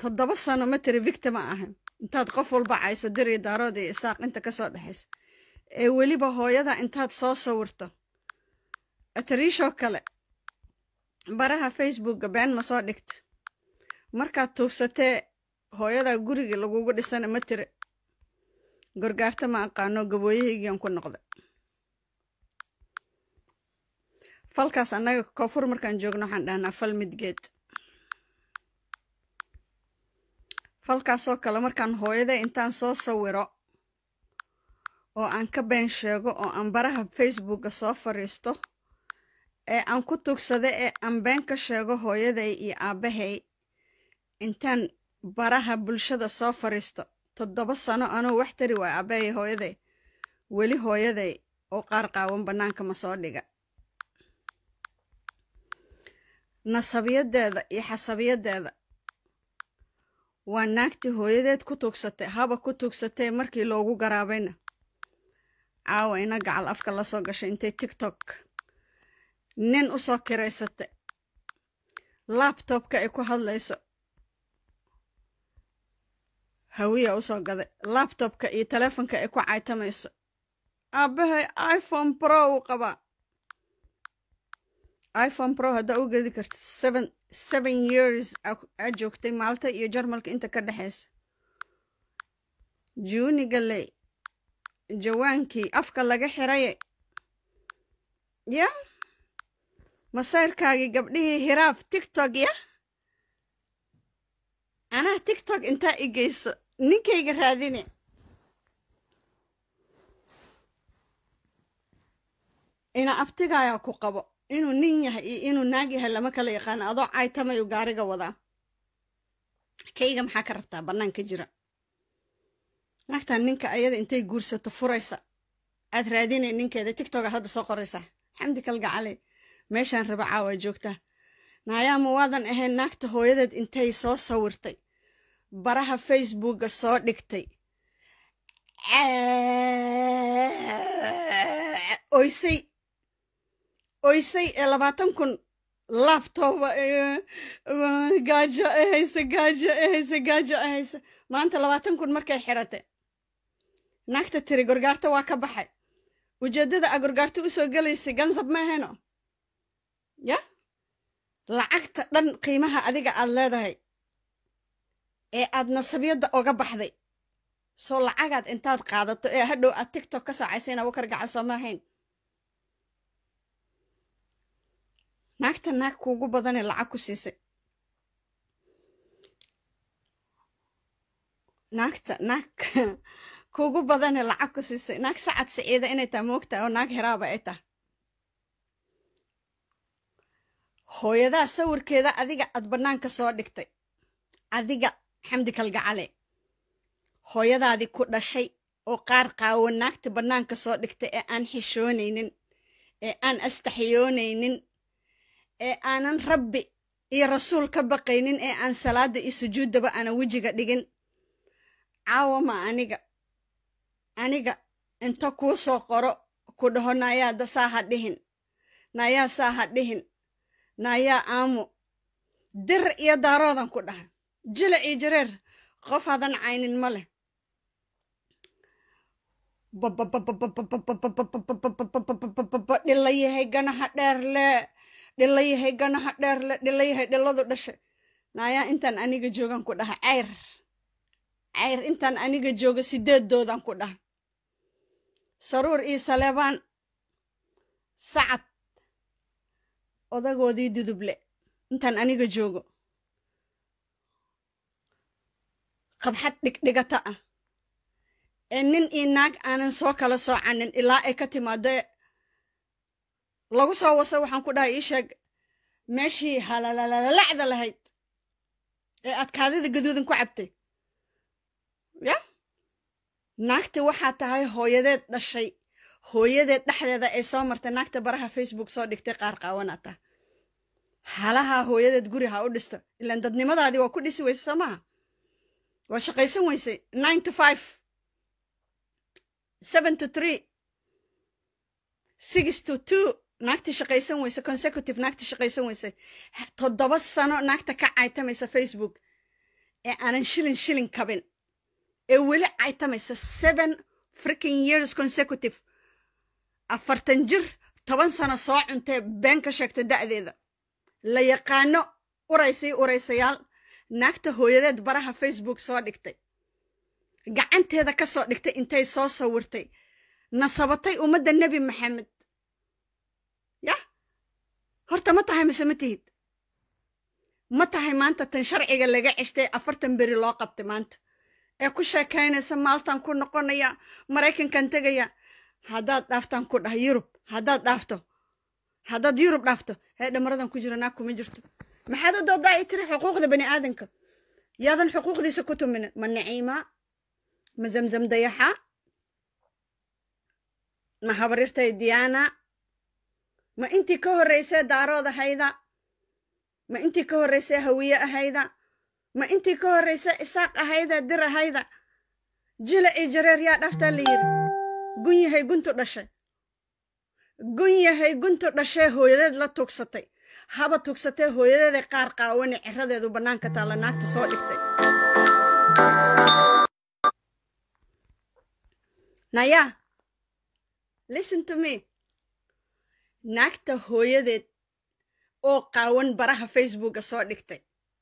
toddoba sano ma tiri victima ahan intaad qof walba cayso diri daarood iyo isaaq inta kasoo dhexayso ee weliba hooyada intaad soo sawirto atariishoo kale baraha facebookga been ma soo dhigta markaad tuugsatee hooyada guriga lagugu dhisana ma tiri gorgaarta ma aqaano gabooyahaygiian ku noqday falkaas annaga koonfur markaan joogno waxaan dhahnaa fal midgeed falkaasoo kale markaan hooyada intaan soo sawiro oo aan ka been sheego oo aan baraha facebookga soo fariisto ee aan ku tugsada ee aan been ka sheego hooyaday iyo aabbahay intaan baraha bulshada soo fariisto toddoba sano anuu wax tari waaya aabbahay hooyaday weli hooyaday oo qaar qaawan bannaanka ma soo dhiga nasabiyadeeda iyo xasabiyadeeda waa naagtii hooyadeed ku tugsatay haba ku tugsatay markii loogu garaabayna caawa ina gacal afka lasoo gashay intay tiktok nin u soo kiraysatay labtobka ay ku hadlayso hawiya usoo gaday labtobka iyo telefonka ay ku caytamayso aabbahay iphone pro uu qabaa iphone pro haddaa u gedi karta seven seven years aa joogtay maalta iyo jarmalka inta ka dhexaysa juunigaley jawaankii afka laga xiraye ya masayrkaagii gabdhihii hiraaf tiktok ya anaa tiktok intaa i geyso ninkayga raadine ina abtigaayaa ku qabo inuu nin yahay iyo inuu naag yahay lama kala yaqaano adoo caytamayu gaariga wadaa kayga maxaa ka rabtaa bannaan ka jira naagtan ninka ayada intay guursato furaysa aad raadinay ninkeeda tiktok aad hadda soo qoraysaa xamdi kalgacale meeshaan raba caawa joogtaa naayaama waadan ahayn naagta hooyadeed intay soo sawirtay baraha facebookga soo dhigtay oysay oysay ee labaatan kun labtoba gaajo e hayse gaajo e hayse gaajo e hayse maanta labaatan kun markay xidhatay naagta tiri gorgaarto waa ka baxay ujeeddada a gorgaarto usoo gelaysay gansab ma ahayno ya lacagta dhan qiimaha adiga aad leedahay ee aad nasabiyadda oga baxday soo lacagaad intaad qaadato ee hadhow aad tiktok ka soocaysa inaa wakar gacal soo ma ahayn naagta naag kuugu badanee lacag ku siisay naagta naag kuugu badanee lacag ku siisay naag sacad siciida inay taha moogtaha oo naag heraaba ay taha hooyadaa sawirkeeda adiga aad bannaanka soo dhigtay adiga xamdi kalgacale hooyadaadii ku dhashay oo qaar qaawo naagta bannaanka soo dhigtay ee aan xishoonaynin ee aan astaxiyoonaynin ee aanan rabbi iyo rasuul ka baqaynin ee aan salaada iyo sujuuddaba aanan wejiga dhigin caawa ma aniga aniga inta kuu soo qoro ku dhaho naayaada saa ha dhihin naayaa saa ha dhihin naayaa aamu dir iyo daaroodan ku dhaha jilic iyo jareer qof hadan caynin ma leh dhilayahay ganaha dheerle dhilayahay ganaha dheerle dhilayahay dhiladu dhashay naayaa intaan aniga joogan ku dhaha cayr cayr intaan aniga jooga sideedoodan ku dhaha saruur iyo saleebaan sacad odagoodii duduble intaan aniga joogo qabxad dhigdhigata ah ee nin iyo naag aanan soo kala soocanin ilaa ay ka timaado lagu soo waso waxaan ku dhahay ii sheeg meeshii halalalacda lahayd ee aad kaadida gaduudan ku cabtay ya naagta waxaa tahay hooyadeed dhashay hooyadeed dhexdeeda ay soo martay naagta baraha facebook soo dhigtay qaar qaawanaa tah halaha hooyadeed guri ha u dhisto ilaan dadnimadaadii waa ku dhisi weyse soo maha waa shaqaysan weysay nine to five seven to three six to two naagtii shaqaysan weyse consecutive naagtii shaqaysan weysay toddoba sano naagta ka caytamaysa facebook ee aanan shilin shilin kabin ee weli caytamaysa seven freaking years consecutive afartan jir toban sano soo cuntee been ka sheegta da'deeda la yaqaano uraysay uraysayaal naagta hooyadeed baraha facebook soo dhigtay gacanteeda ka soo dhigtay intay soo sawirtay nasabatay ummadda nebi maxamed yah horta ma tahay mise ma tihid ma tahay maanta tan sharciga laga ceshtay afartan beri loo qabtay maanta ee ku sheekaynaysa maaltan ku noqonaya maraykankan tegaya haddaad dhaaftaan ku dhaha yurub haddaad dhaafto haddaad yurub dhaafto hee dhamaradan ku jira naag kuma jirto maxaad u doodaa i tiri xuquuqda bani aadanka yaadan xuquuqdiisa ku tuminin ma naciima ma zamzam dayaxa ma habarirtay diyaana ma intii ka horreysee daarood ahayda ma intii ka horreysee hawiye ahayda ma intii ka horreysee isaaq ahayda dir ahayda jilacii jareer yaa dhaaftaa la yiri gun yahay guntu dhashay gun yahay guntu dhashee hooyadeed la tugsatay haba tugsatee hooyadeeday qaar qaawani ciradeedu bannaanka taalla naagta soo dhigtay naya listen to me naagta hooyadeed oo qaawan baraha facebooka soo dhigtay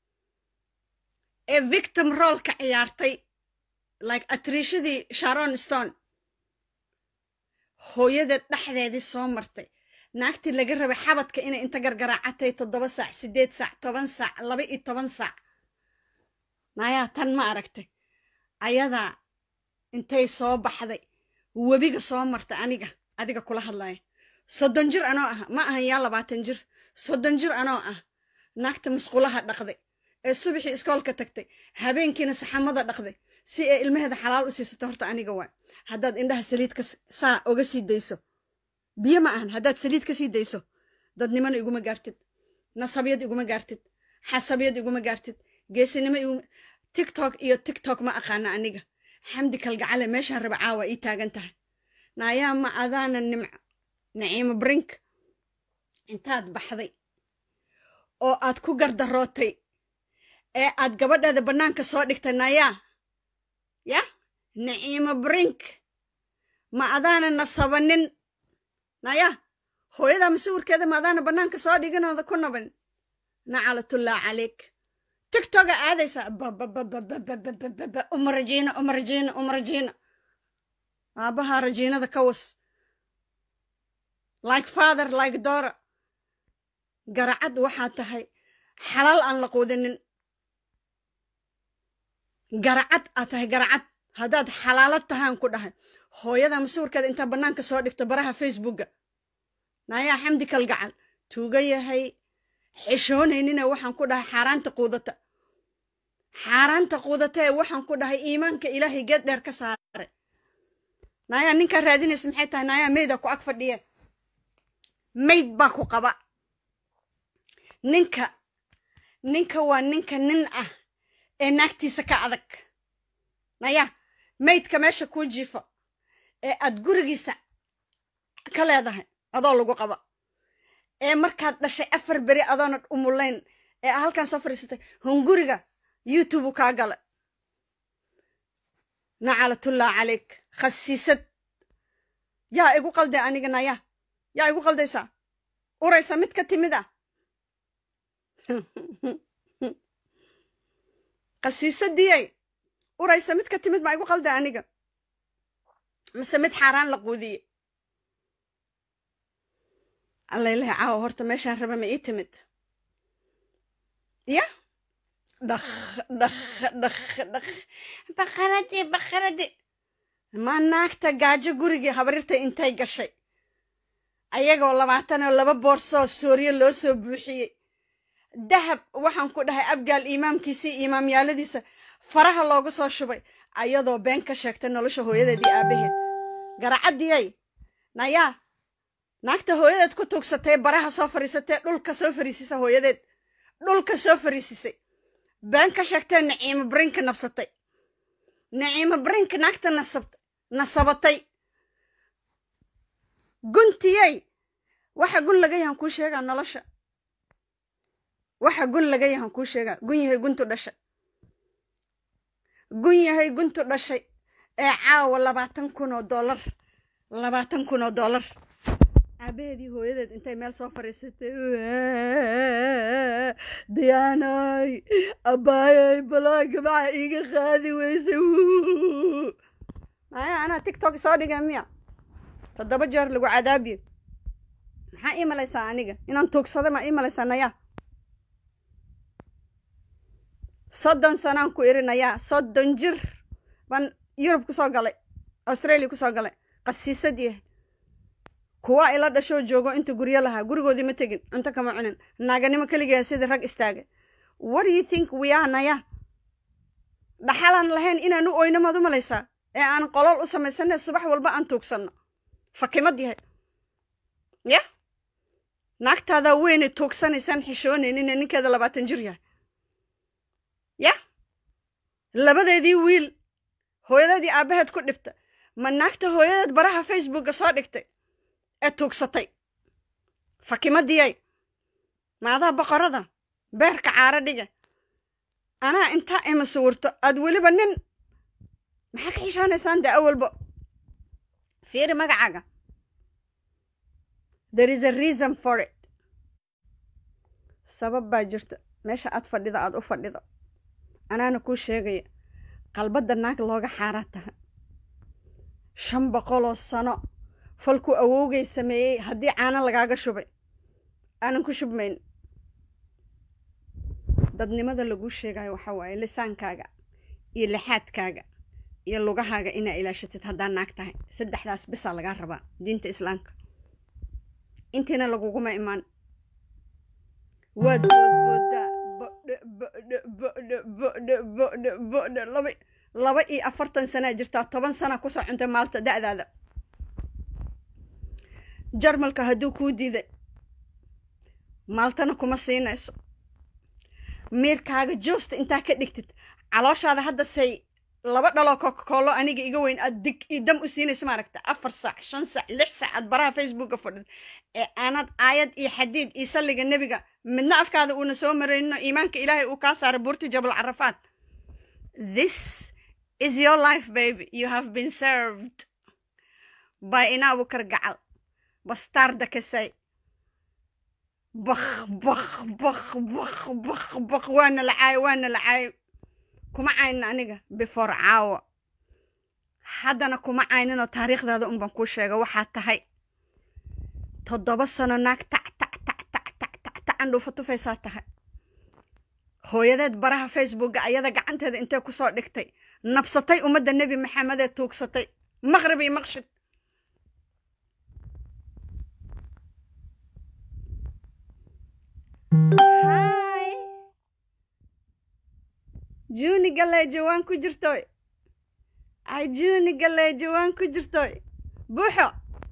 ee victim roolka ciyaartay like atriishadii sharon stone hooyadeed dhexdeedii soo martay naagtii laga rabay xabadka inay inta gargaraacatay toddoba saac siddeed saac toban saac laba iyo toban saac nayaa tan ma aragtay ayadaa intay soo baxday webiga soo martay aniga adiga kula hadlaya soddon jir anoo ah ma ahan yaa labaatan jir soddon jir anoo ah naagta musqulaha dhaqday ee subaxii iskoolka tagtay habeenkiina saxamada dhaqday si ay ilmaheeda xalaal u siisato horta aniga waa haddaad indhaha saliidka saa oga sii dayso biyo ma ahan haddaad saliid ka sii dayso dadnimona iguma gaartid nasabiyad iguma gaartid xasabiyad iguma gaartid geesinimo iguma tiktok iyo tiktok ma aqaana aniga xamdi kalgacale meeshaan raba caawa ii taagan tahay naayaa ma adaana nimco naciimo brink intaad baxday oo aad ku gardarootay ee aad gabadheeda bannaanka soo dhigtay nayaa yah naciimo brink ma adaana nasabanin naya hooyadaa masawirkeeda ma adaana bannaanka soo dhiganooda ku naban nacalatullaa calayk tiktoga aadaysaa babababababababa uma rajiina uma rajiina uma rajiina aabahaa rajiinada ka was like father like dora garacad waxaa tahay xalaal aan la quudinin garacad aad tahay garacad haddaad xalaalad tahaan ku dhahay hooyada masawirkeeda intaa bannaanka soo dhigto baraha facebooka naayaa xamdi kalgacal tuuga yahay xishoonaynina waxaan ku dhahay xaaraanta quudata xaaraanta quudata ee waxaan ku dhahay iimaanka ilaahay geed dheer ka saare naayaa ninkaa raadinaysa maxay tahay naayaa meyda ku ag fadhiya mayd baa ku qaba ninka ninka waa ninka nin ah ee naagtiisa ka adag naya maydka meesha kuu jiifo ee aad gurigiisa ka leedahay adoo lagu qaba ee markaad dhashay afar beri adoona umulayn ee halkan soo fadhiisatay hunguriga youtube kaa gala nacalatullaa calayk khasiisad yaa igu qalday aniga naya yaa igu qaldaysaa uraysa mid ka timid ah khasiisadiyay uraysa mid ka timid maa igu qalday aniga mise mid xaaraan la quudiye allaylaha caawa horta meeshaan raba ma ii timid ya dhakh dhakh dhakh dhakh baqaradi baqaradi ma naagta gaajo gurigii habarirta intay gashay ayagoo labaatan oo laba boorsoo sooriye loo soo buuxiyey dahab waxaan ku dhahay abgaal imaamkiisii imaamyaaladiisa faraha loogu soo shubay ayadoo been ka sheegtay nolosha hooyadeedii aabaheed garacadiyay nayaa naagta hooyadeed ku tuugsatay baraha soo fariisatee dhulka soo fariisisa hooyadeed dhulka soo fariisisay been ka sheegtee naciimo brinka nabsatay naciimo brinka naagta nasabatay guntiyey waxa gun laga yahan kuu sheegaa nolosha waxa gun laga yahan kuu sheegaa gun yahay guntu dhasha gun yahay guntu dhashay ee caawa labaatan kun oo dollar labaatan kun oo dollar aabaheedii hooyadeed intay meel soo fadhiisatay diyaanay abbaayay balaaga maxaa iiga qaadi weysay maya anaa tiktok soo dhigay miya toddoba jeer lagu cadaabiyo maxaa ii malaysaa aniga inaan tuugsaday maa ii malaysaa nayaa soddon sanaan ku irinayaa soddon jir baan yurub ku soo galay australia ku soo galay qasiisad yahay kuwa ila dhashoo joogo inta guryo lahaa gurigoodii ma tegin cunto kama cunin naaganimo keligeeda sidii rag istaagay what do you think we are naya dhaxalaan lahayn inaan u oyno maad u malaysaa ee aan qolol u samaysanay subax walba aan tuugsanno fakimad yahay ya naagtaadaa weynay tuugsanaysaan xishoonaynin ninkeeda labaatan jir yahay ya labadeedii wiil hooyadeedii aabbaheed ku dhibta ma naagta hooyadeed baraha facebooka soo dhigtay ee tuugsatay fakimadiyay maadaa boqorada beerka caaro dhiga anaa intaa ima sawirto aad weliba nin maxaa ka xishoonaysaan dee awalba fiiri magacaaga there is a reason for it sabab baa jirta meesha aad fadhido aad u fadhido anaana kuu sheegaya qalbadda naag looga xaaraa taha shan boqoloo sano falkuu awowgay sameeyey haddii caano lagaaga shubay aanan ku shubmayn dadnimada laguu sheegayo waxaa waaye lisaankaaga iyo lixaadkaaga iyo lugahaaga inaa ilaashatid haddaa naag tahay saddexdaas bisaa lagaa rabaa diinta islaamka intiina laguguma imaan waad boodboodaa bodhe bodhe bodhe bodhe bodhe bodhe laba laba iyo afartan sanaa jirtaa toban sana kusoo cuntay maalta da'daada jarmalka hadduu kuu diiday maaltana kuma siinayso miirkaaga joosta intaa ka dhigtid calooshaada hadda say laba dhaloo kokakoolo aniga iga weyn aad dig io dam u siinaysa maaragta afar saac shan saac lix saac aad baraha facebooka fadhid ee aanad aayad iyo xadiid iyo salliga nebiga midna afkaada uuna soo marayno iimaanka ilaahay uu kaa saaray buurti jabal carafaad this is your life baby you have been served by inaabukar gacal bastarda kasay bak bak bak bak bak bak waana la caayo waana la caayo kuma caynin aniga before caawa haddana kuma cayninoo taariikhdaada un baan kuu sheega waxaa tahay toddoba sano naag tac tac tac tac tac tac tacan dhuufa tufaysaa tahay hooyadeed baraha facebooka ayada gacanteeda intay kusoo dhigtay nabsatay ummadda nebi maxamed ee tuugsatay maqrib iyo maqshid hay juuni galeejo waan ku jirtoy ay juuni galeejo waan ku jirtoy buuxo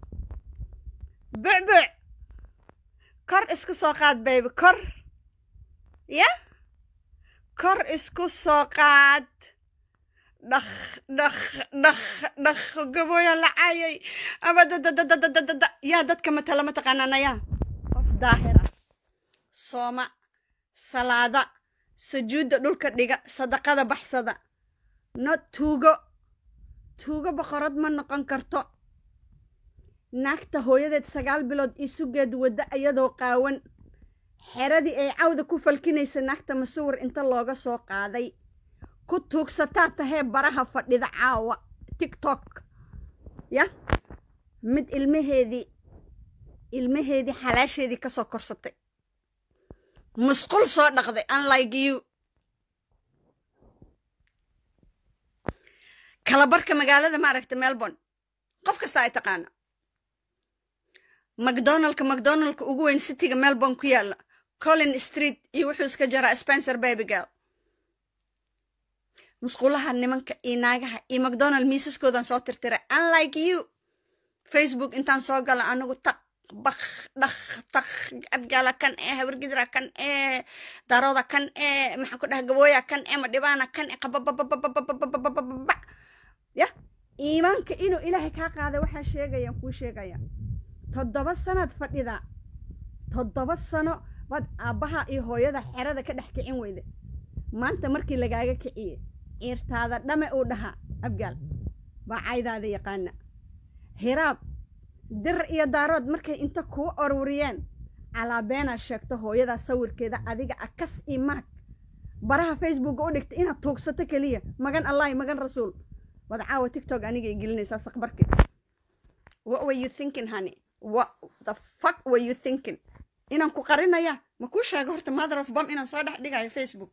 bucbuc kor isku soo qaad baybi kor ya kor isku soo qaad dhakh dhakh dhakh dhakh gabooya la caayay ama dadadadadadada yaa dadka matala ma taqaanaanayaa qof daahira sooma salaada sujuudda dhulka dhiga sadaqada baxsada no tuugo tuugo boqorad ma noqon karto naagta hooyadeed sagaal bilood isugeed wadda iyadoo qaawan xeradii ay cawda ku falkinaysa naagta masawir inta looga soo qaaday ku tuugsataa tahee baraha fadhida caawa tiktok ya mid ilmaheedii ilmaheedii xalaasheedii kasoo korsatay musqul soo dhaqday unlike you kalabarka magaalada maaragta melbourne qof kasta ay taqaana macdonaldka macdonaldka ugu weyn cityga melbourne ku yaala collin street iyo wuxuu iska jaraa spencer babygirl musqulaha nimanka iyo naagaha iyo macdonald miisaskoodan soo tirtiray unlike you facebook intaan soo gala anigu taq bak dhakh takh abgaala kan ee habargidra kan ee darooda kan ee maxaan ku dhaha gabooya kan ee madhibaana kan ee qabababababababababa ya iimaanka inuu ilaahay kaa qaaday waxaa sheegayaan kuu sheegaya toddoba sanaad fadhida toddoba sano baad aabbaha iyo hooyada xerada ka dhex kicin weyda maanta markii lagaaga kiciye ciirtaada dhame uu dhahaa abgaal baa caydaada yaqaana hiraab dir iyo daarood markay inta kuu oruriyeen calaabeenaa sheegto hooyadaa sawirkeeda adiga akas io maag baraha facebooka u dhigta inaad tuugsato keliya magan allahi magan rasuul wad caawa tictok aniga i gelinaysaa saqbarki what were you thinking honey what the fuck were you thinking inaan ku qarinaya ma kuu sheego horta mother of bom inaan soo dhex dhigayo facebook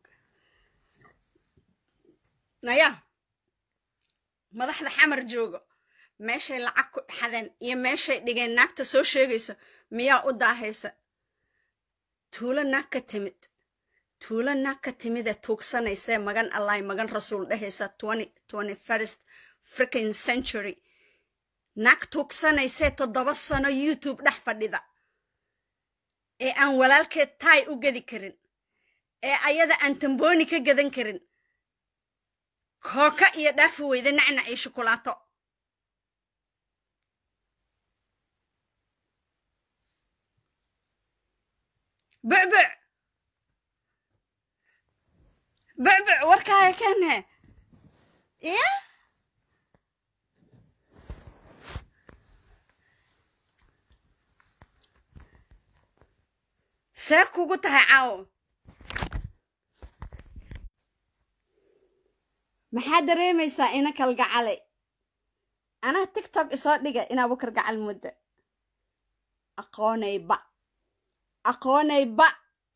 naya madaxda xamar joogo meeshay lacag ku dhexdeen iyo meeshay dhigeen naagta soo sheegaysa miyaa u daahaysa tuulo naag ka timid tuulo naag ka timidee tuugsanaysee magan allahi magan rasuul dhehaysa first fricking century naag tuugsanaysee toddoba sano youtube dhex fadhida ee aan walaalkeed taay u gedi karin ee ayada aan tambooni ka gadan karin kooka iyo dhaafi weyda nacnac iyo shukulaato bucbuc bucbuc warkaaga kene ya see kugu tahay caawo maxaa dareemaysaa ina kalgacalay anaa tictok isoo dhiga inaa bukar gacal mudda aqoonayba aqoonayba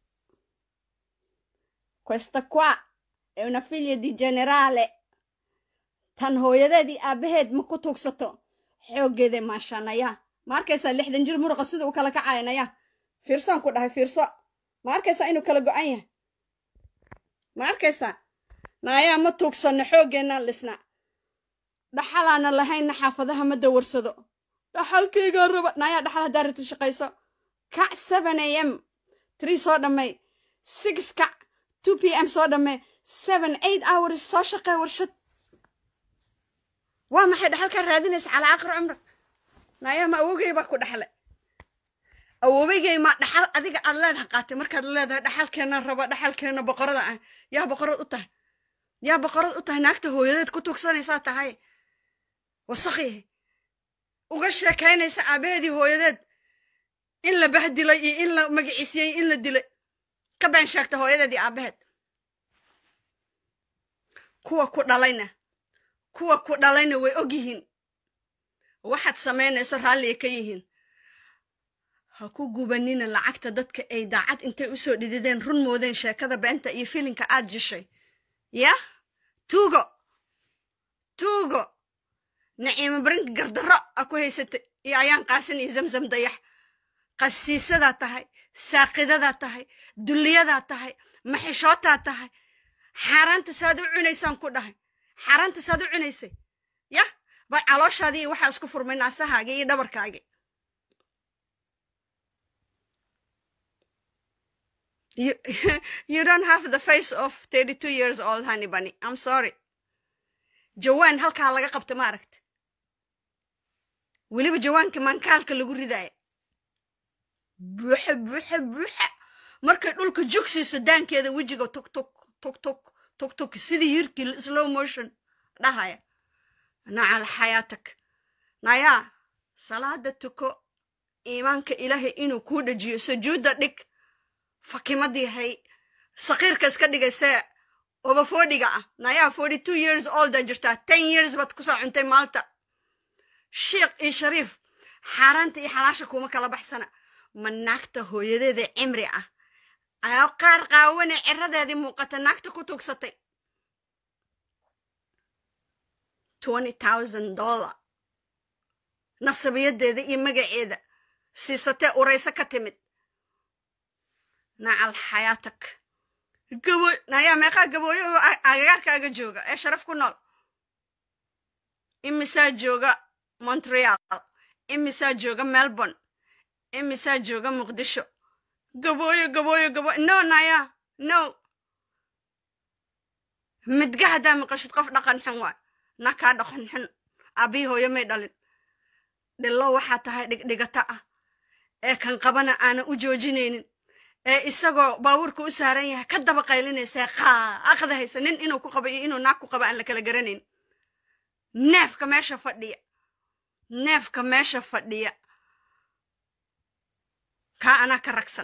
questa qua è una figlia di generale tan hooyadeedii aabbaheed ma ku tuugsato xooggeeda maashanaya ma arkaysaa lixdan jir muruqa sida u kala kacaynaya fiirsaan ku dhahay fiirso ma arkaysaa inuu kala go-an yahay ma arkaysaa naayaa ma tuugsanno xooggeenaan dhisna dhaxalaana lahaynna xaafadaha ma dawarsado dhaxalkaygaa raba naayaa dhaxal haddaa rita shaqayso kac seven a m tree soo dhammay six kac two p m soo dhammay seven eight hours soo shaqee warshad waa maxay dhaxalkaa raadinaysa calaa aqri cumra naayaa ma awogay baa ku dhaxlay awoobigay ma dhaxal adiga aad leedaha qaatay markaad leedahay dhaxalkeena raba dhaxalkeena boqorada ah yaa boqorad u tahay yaa boqorad u tahay naagta hooyadeed ku tuugsanaysaa tahay wasakhi uga sheekaynaysa aabaheedii hooyadeed in la bahdilay iyo in la magiciisiyey in la dilay ka been sheegta hooyadeed iyo aabaheed kuwa ku dhalayna kuwa ku dhalayna way og yihiin waxaad samaynayso raalliya ka yihiin ha ku gubanina lacagta dadka ay daacad intay usoo dhidideen run moodeen sheekada beenta iyo filinka aad jishay yah tuugo tuugo naciimo barinka gardarro a ku haysatay iyo ayaan qaasin iyo zamzam dayax qasiisadaa tahay saaqidadaa tahay dulliyadaa tahay maxishootaa tahay xaaraanta saad u cunaysaan ku dhahay xaaraanta saad u cunaysay yah bay calooshaadii waxaa isku furmay naasahaagii iyo dhabarkaagii You, you don't have the face of 32 years old honey bunny. I'm sorry. jawaan halkaa laga qabta ma aragta weliba jawaanka maankaalka lagu ridaaya buuxa buuxa buuxa markay dhulka jogsiiso daankeeda wejiga tuk tuk tuk tuk tuk tuk sidii yirkii slow motion dhahaya nacal xayaatak nayaa salaada tuko iimaanka ilaahay inuu kuu dhajiyo sujuudda dhig fakimadii hay sakiirka iska dhigaysee oba foodhiga ah nayaa forty two years olda jirtaa ten years baad kusoo cuntay maalta sheikh iyo shariif xaaraanta iyo xalaasha kuma kala baxsana ma naagta hooyadeeda cimri ah ayaa qaar qaawane ciradeedii muuqata naagta ku tuugsatay twenty thousand dollar nasabiyadeeda iyo magaceeda siisatee urayso ka timid nacal xayaatak gabo nayaa meeqaa gabooyo oo agagaarkaaga jooga ee sharaf ku nool imisaa jooga montreal imisaa jooga melbourne imisaa jooga muqdisho gabooyo gabooyo gabooyo no nayaa no midga haddaa maqashid qof dhaqan xun waay na kaa dhaqan xun aabii hooyo may dhalin dhillo waxaa tahay dhigdhigata ah ee kan qabana aanan u joojinaynin ee isagoo baabuurka u saaran yahay ka daba qaylinaysaa qaa aqda haysa nin inuu ku qabo iyo inuu naag ku qabo aan la kala garanayn neefka meesha fadhiya neefka meesha fadhiya kaa anaa ka ragsan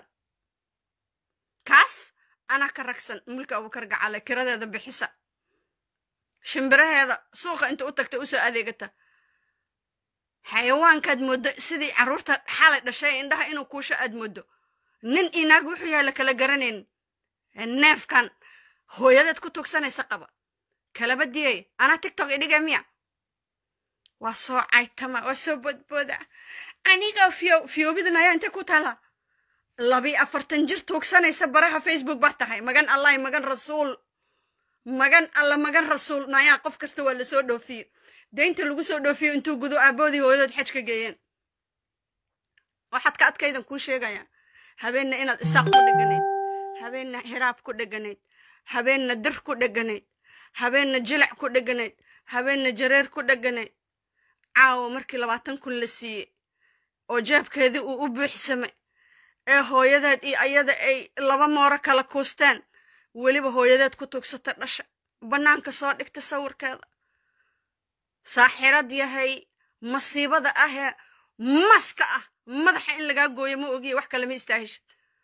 kaas anaa ka ragsan mulka abukar gacale kiradeeda bixisa shimbiraheeda suuqa inta u tagta usoo adeegata xayawaankaad mooddo sidii carruurta xalay dhashay indhaha inuu kuusho aad mooddo nin inaag wuxuu yahay la kala garanayn neefkan hooyadeed ku tugsanaysa qaba kalaba diyay anaa tigtok idhiga miya waa soo caytama waa soo bodbooda aniga fiyo fiyoobidin ayaa intay ku taala labi afartan jir tuugsanaysa baraha facebook baa tahay magan allahi magan rasuul magan alla magan rasuul nayaa qof kasta waa lasoo dhoofiye deynta lagu soo dhoofiyo intuu gudo aaboodii hooyadood xaj ka geeyeen waxaad ka adkaydan kuu sheegaya habeenna inaad isaaq ku dheganayd habeenna hiraab ku dheganayd habeenna dir ku dheganayd habeenna jilac ku dheganayd habeenna jareer ku dheganayd caawa markii labaatan kun la siiyey oo jeebkeedii uu u buuxsamay ee hooyadeed iyo ayada ay laba mooro kala kuusteen weliba hooyadeed ku tugsata dhasha bannaanka soo dhigta sawirkeeda saaxirad yahay masiibada ahee maska ah madaxa in lagaa gooyo ma ogiya wax kale ma istaahishid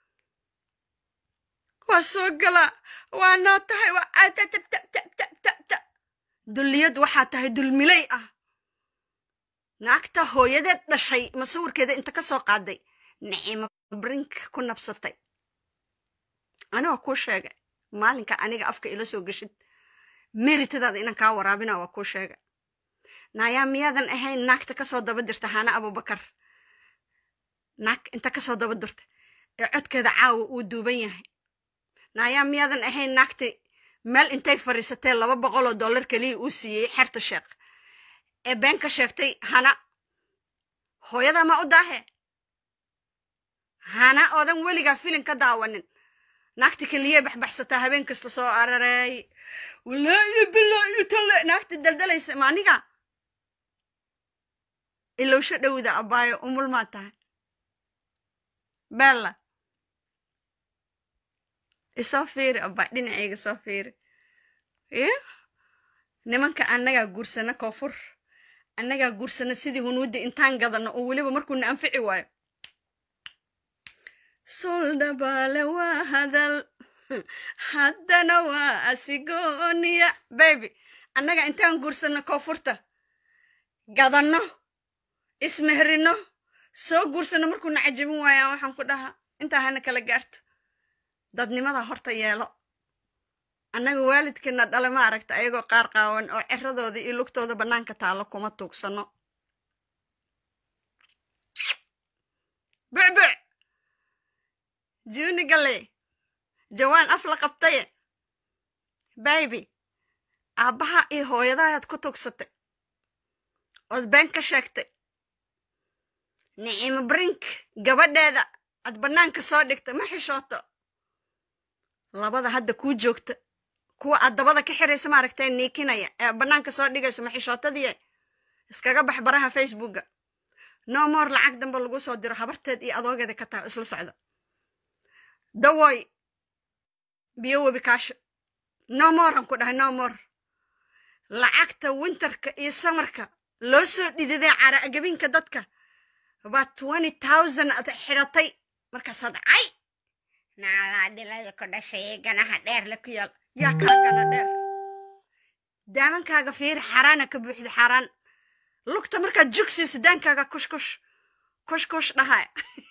waa soo galaa waa noo tahay waa ta dulliyad waxaa tahay dulmilay ah naagta hooyadeed dhashay masawirkeeda inta ka soo qaaday nicimo brink ku nabsatay anigoo kuu sheegay maalinka aniga afka ila soo geshid meritadaada inan kaa waraabina waa kuu sheegay naayaa miyaadan ahayn naagta kasoo daba dirta hana abubakar naag inta kasoo daba dirta ee codkeeda caawa uu duuban yahay naayaa miyaadan ahayn naagta meel intay fadhiisatee laba boqoloo dollar keliya uu siiyey xerta sheekh ee been ka sheegtay hana hooyada ma u daahe hana oodan weligaa filin ka daawanin naagta keliyee baxbaxsataa habeen kasta soo arareey walaayo bilaayo tale naagta daldalaysa ma aniga ilowsho dhowda abaayo umul maa tahay bella isoo fiiri abaa dhinacayga soo fiiri y nimanka annagaa guursana koonfur annagaa guursana sidii hunuudda intaan gadano oo weliba markuuna anfici waayo suldhabaale waa hadal haddana waa asigooniya baby annaga intaan guursano koonfurta gadanno ismehrino soo guursano markuuna cajabin waayaan waxaan ku dhahaa intaa hana kala gaarto dadnimada horta yeelo annaga waalidkeena dhale ma aragta ayagoo qaar qaawan oo ciradooda iyo lugtooda bannaanka taalo kuma tuugsano bucbuc juuni gale jawaan af la qabtaye baybi aabbaha iyo hooyadahaad ku tugsatay ood been ka sheegtay nicimo brink gabadheeda aad bannaanka soo dhigtay ma xishooto labada hadda kuu joogta kuwa aad dabada ka xiraysa maaragtay niikinaya ee bannaanka soo dhigayso ma xishootadiie iskaga bax baraha facebooka no more lacag dambe lagu soo diro habarteed iyo adoogeeda ka taha isla socda dawoy biyo webi kaasho no morean ku dhahay no more lacagta winterka iyo samarka loo soo dhididay caraagabinka dadka baa twenty thousand ad xidhatay markaasaad cay naalaa dhilada ku dhashay ganaha dheer le ku yaal yaa kaa gana dheer daamankaaga fiiri xaaraana ka buuxda xaaraan lugta markaad jugsiiso daankaaga kushkush kushkush dhahay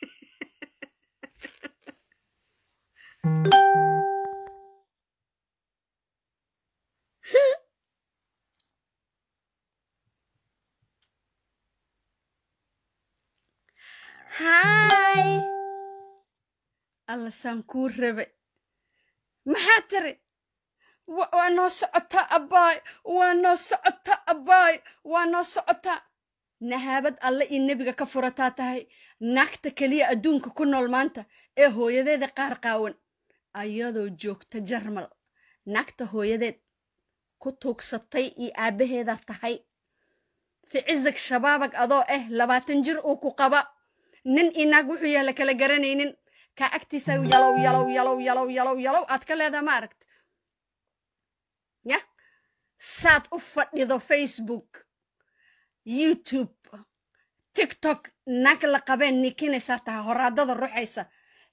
hay alla saan kuu rabe maxaa tiri waa noo socotaa abbaay waa noo socotaa abbaay waa noo socotaa nahaabad alle iyo nebiga ka furataa tahay naagta keliya adduunka ku nool maanta ee hooyadeeda qaar qaawan ayadoo joogta jarmal naagta hooyadeed ku tuugsatay iyo aabbaheeda tahay ficizag shabaabag adoo ah labaatan jir uu ku qaba nin inaag wuxuu yaha la kala garanaynin kaa agtiisa yalow yalow yalow yalow yalow yalow aad ka leedaha ma aragti ya saad u fadhido facebook youtube tiktok nag la qabeen nikinaysaa taha horaadada ruxaysa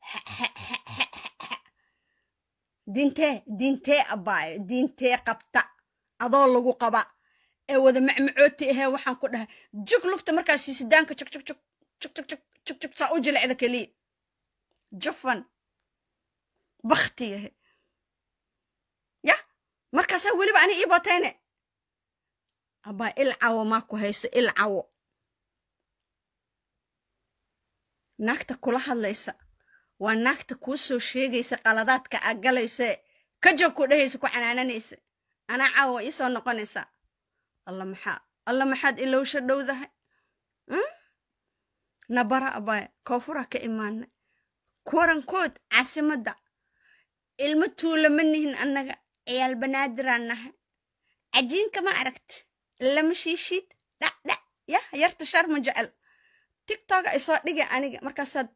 diintee diintee abaayo diintee qabta adoo lagu qaba ee wada macmacooti ahee waxaan ku dhahay jug lugta markaas sidaanka jug jug jug jug jug jug jug jug saa u jilicda keliya jufan bakti yahe ya markaasaa weliba ani ii batayne abaa il cawo maa ku hayso il cawo naagta kula hadlaysa waa naagta kuu soo sheegaysa qaladaadka aa galayse ka joog ku dhehaysa ku canaananaysa anaa caawa ii soo noqonaysaa alla maxaa alla maxaad ilowsha dhowdahay nabara abaya koonfura ka imaana kuwarankood caasimadda ilmo tuula ma nihin annaga ciyaal banaadiraan nahay cajiinka ma aragti lama shiishiid dhacdhac yah yarta shar ma jecel tigtoga isoo dhige aniga markaasaad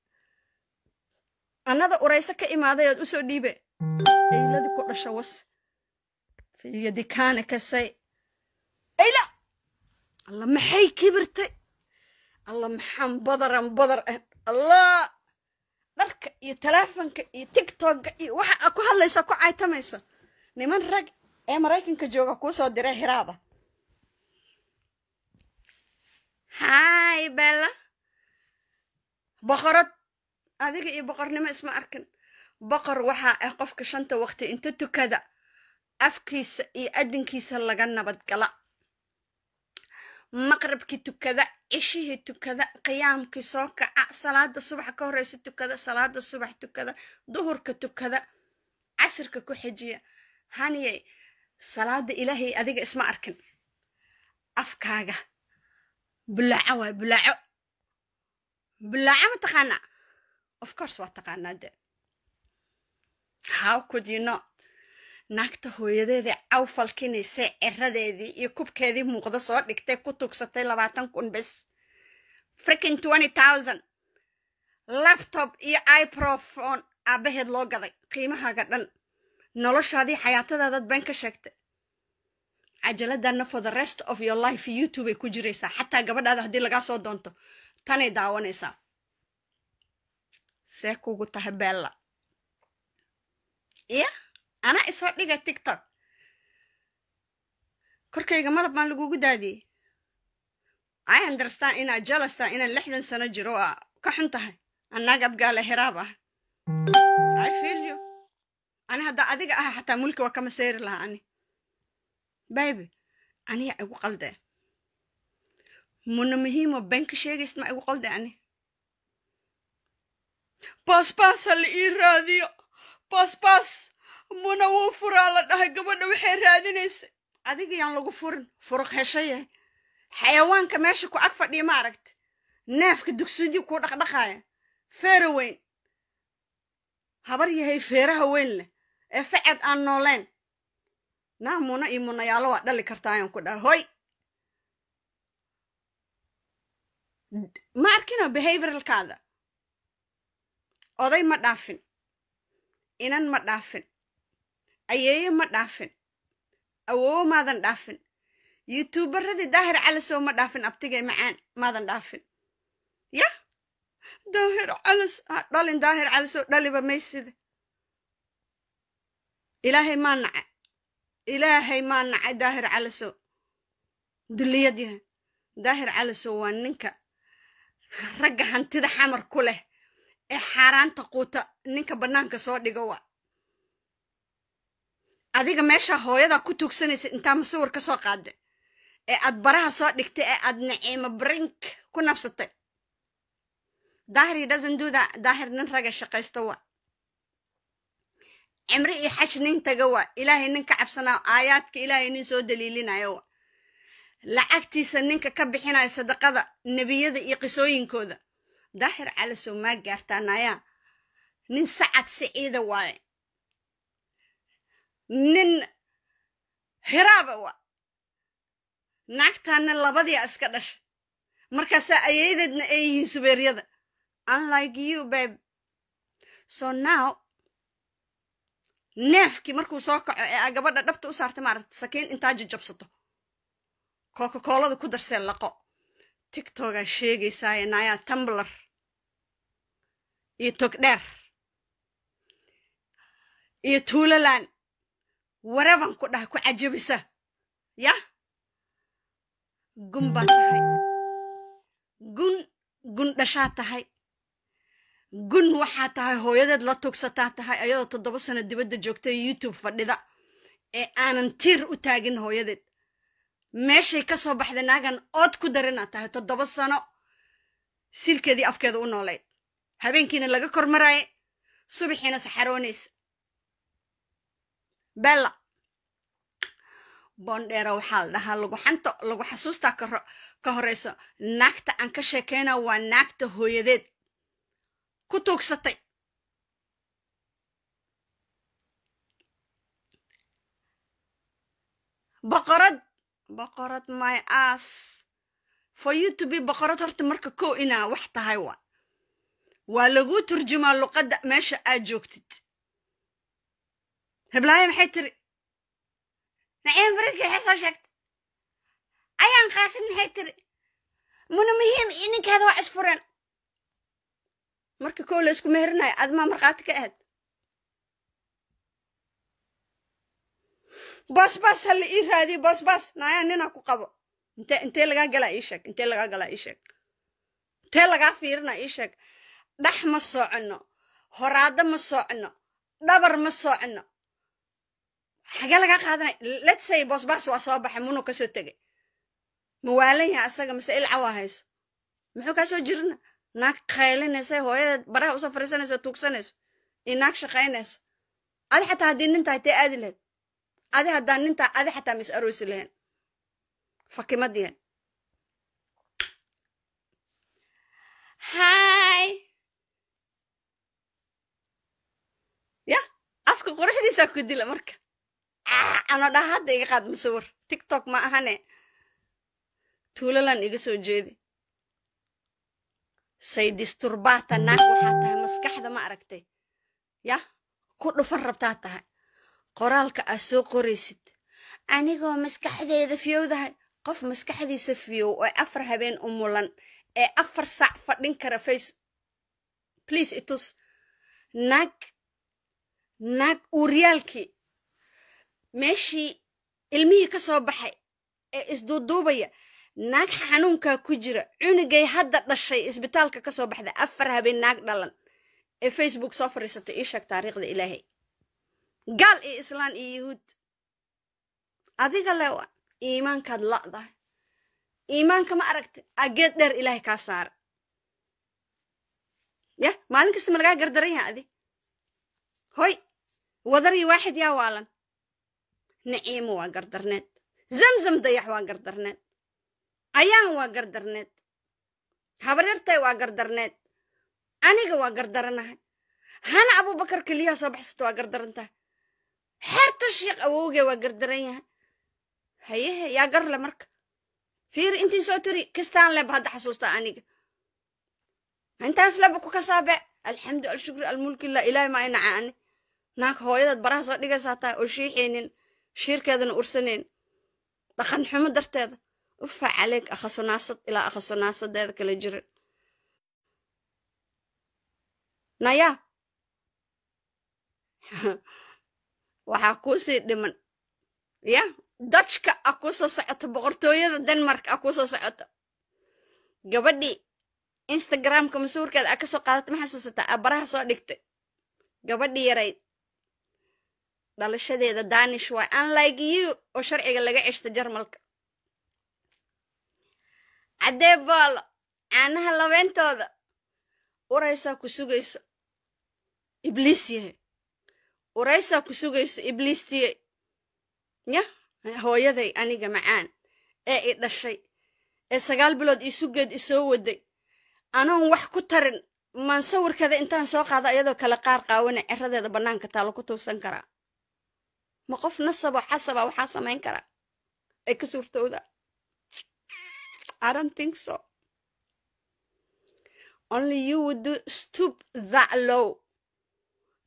annada urayso ka imaaday ood usoo dhiibe ayladi ku dhasho was fiyadikaana kasay ayla alla maxay kibirtay alla maxaan badaran badar ah allah dharka iyo taleefonka iyo tigtogga iyo waxa aa ku hadlaysa ku caytamaysa niman rag ee maraykanka jooga kuu soo diray hiraaba hay bella boqorad adiga iyo boqornimo isma arkin boqor waxaa ah qofka shanta waqti inta tukada afkiisa iyo adinkiisa laga nabadgala maqrabkii tukada cishihii tukada qiyaamkii soo kaca salaada subax ka horeysa tukada salaada subax tukada duhurka tukada casirka ku xijiya haniyey salaada ilaahay adiga isma arkin afkaaga bulaaco waay bulaaco bulaaco ma taqaanaa of course waa taqaanaa de how could you not naagta hooyadeedii caw falkinaysay ceradeedii iyo kubkeedii muuqda soo dhigtay ku tugsatay labaatan kun bes frickin twenty thousand laptop iyo iprofone aabaheed loo gaday qiimahaaga dhan noloshaadii xayaatadaadaad been ka sheegtay cajaladana for the rest of your life youtube ay ku jiraysaa xataa gabadhaada haddii lagaa soo doonto tanay daawanaysaa see kugu tahay bella ya anaa isoo dhiga tictok korkayga malab maan lagugu daadiyey i understand inaad jalasta inaan lixdan sano jiro aa ka xun tahay annaag abgaale hiraab ah i feel you ani haddaa adiga aha xataa mulki waa kama seyri lahaa ani baybi aniya igu qaldee muna muhiimo been ka sheegaysid ma igu qalde ani baasbaas ha la ii raadiyo baasbaas muna wuu furaa la dhahay gabadha waxay raadinaysa adiga yaan lagu furin furuq hesho yahay xayawaanka meesha ku ag fadhiya ma aragti neefka dugsidii kuu dhaqdhaqaaya feera weyn habar yahay feeraha weyn leh ee faced aan nooleen naa muna iyo munayaalo waa dhali kartaa ayaan ku dhaha hoy ma arkino behavioralkaada oday ma dhaafin inan ma dhaafin ayeeye ma dhaafin awoowo maadan dhaafin youtuubaradii daahir calisow ma dhaafin abtigay macaan maadan dhaafin ya daahir calis ha dhalin daahir calisow dhaliba maysida ilaahay maa naca ilaahay maa nacay daahir calisow dulliyad yahay daahir calisow waa ninka ragga hantida xamar ku leh ee xaaraanta quuta ninka bannaanka soo dhigo wa adiga meeshaa hooyadaa ku tuugsanaysa intaa masuwir ka soo qaada ee aad baraha soo dhigtay ee aad naciimo brink ku nabsatay daahir he doesn't do that daahir nin raga shaqaysta wa cimri iyo xaj nin taga wa ilaahay nin ka cabsanaa aayaadka ilaahay nin soo daliilinayo wa lacagtiisa ninka ka bixinaya sadaqada nebiyada iyo qisooyinkooda daahir calisow maa gaartaa nayaa nin sacad siciida waaye nin hiraaba wa naagtaana labadiia iska dhasha markaasaa ayadeedna ay yihiin subeeryada unlike you babe so now neefkii markuu soo kaco ee aa gabadha dhabta u saartay maaragta sakiin intaa jajabsato coca-coolada ku darsee laqo tictogaa sheegaysaaye naayaa tumbler iyo togdheer iyo tuulaland wareban ku dhaha ku cajabisa yah gun baa tahay gun gun dhashaa tahay gun waxaa tahay hooyadeed la tugsataa tahay ayadoo toddoba sano dibadda joogta youtube fadhida ee aanan tiir u taagin hooyadeed meeshay ka soo baxday naagan ood ku darina tahay toddoba sano silkeedii afkeeda u noolayd habeenkiina laga kormaraaye subaxiina saxaroonaysa bella boondheera waxaa la dhahaa lagu xanto lagu xasuustaa ka horeyso naagta aan ka sheekeyna waa naagta hooyadeed ku tuugsatay boqorad boqorad my ass for you to be boqorad horta marka kow inaa wax tahay waa waa laguu turjumaa luqadda meesha aad joogtid heblaayo maxay tiri naciim farigii waxay soo sheegtay ayaan qaasin maxay tiri muna muhiim iyo ninkeeda waa isfureen marka kow la isku meherinayo admaa markhaati ka ahayd baasbaas ha la ii raadiyo baasbaas naayaa ninaa ku qabo inte intee lagaa galaa ii sheeg intee lagaa galaa ii sheeg intee lagaa fiirina ii sheeg dhax ma socono horaado ma socono dhabar ma socono xagee lagaa qaadanay let's say baasbaas waa soo baxay munu kasoo tegay ma waalan yaha asaga mase ilca waa hayso muxuu kaa soo jirina naag qaylinaysa hooyadeed baraha usoo fariisanayso tuugsanayso iyo naag shaqaynaysa adi xataa haddii nin tahay tee aadi lahayd adi haddaan nin tahay adi xataa mis aroosi lahayn fakimadiyan hay ya afka quruxdiisaa ku dila marka ano dhaha hadda iga qaad musawir tiktok ma ahane tuulalan iga soo jeedi say disturbaata naag waxaa tahay maskaxda ma aragtay yah ku dhufan rabtaa tahay qoraalka aa soo qoraysid anigoo maskaxdeeda fiyowdahay qof maskaxdiisa fiyow oo afar habeen u mulan ee afar saac fadhin kara face please itus naag naag uuryaalkii meeshii ilmihii ka soo baxay ee isduuduubaya naag xanuunkaa ku jira cunugay hadda dhashay isbitaalka ka soo baxday afar habeen naag dhalan ee facebook soo fadhiisatay ii sheeg taariikhda ilaahay gaal iyo islaan iyo yahuud adiga lewa iimaankaad la'dahay iimaanka ma aragtay ageed dheer ilaahay kaa saara yah maalin kasta ma lagaa gardaran yaha adi hoy wadariyo waaxid yaa waalan naciimo waa gardarneed zamzam dayax waa gardarneed ayaan waa gardarneed habaryartay waa gardarneed aniga waa gardaranahay hana abubakar keliyaha soo baxsata waa gardarantahay xeerta sheekh awowgee waa gardaran yahay hayehe yaa garle marka fiiri intii soo tiri kistaan leba hadda xasuusta aniga intaas leba ku kasaabe alxamdu alshukri almulkillah ilaahi maa inaca ani naag hooyadaad baraha soo dhigaysaa tahay oo shiixaynin shiirkeedana ursanayn dhaqan xumo darteeda ufa caleeg akhasonaasad ilaa akhasonaasadeeda kala jiran naya waxaa kuusii dhiman ya dajka a kuu soo socota boqortooyada denmark a kuu soo socota gabadhii instagramka masuurkeeda a kasoo qaadata ma xasuusataa a baraha soo dhigtay gabadhii yarayd dhalashadeeda danish waay unlike you oo sharciga laga ceshta jarmalka caddee boolo caanaha labeentooda uraysaa ku sugayso ibliis yahay uraysaa ku sugayso ibliistiye ya hooyaday aniga macaan ee i dhashay ee sagaal bilood ii sugeed i soo waday anoon wax ku tarin maan sawirkeeda intaan soo qaado iyadoo kale qaar qaawana ceradeeda bannaanka taalo ku tuugsan karaa ma qof nasabo xasaba waxaa samayn karaa ay ka suurtowda I don't think so. Only you would do stoop that low.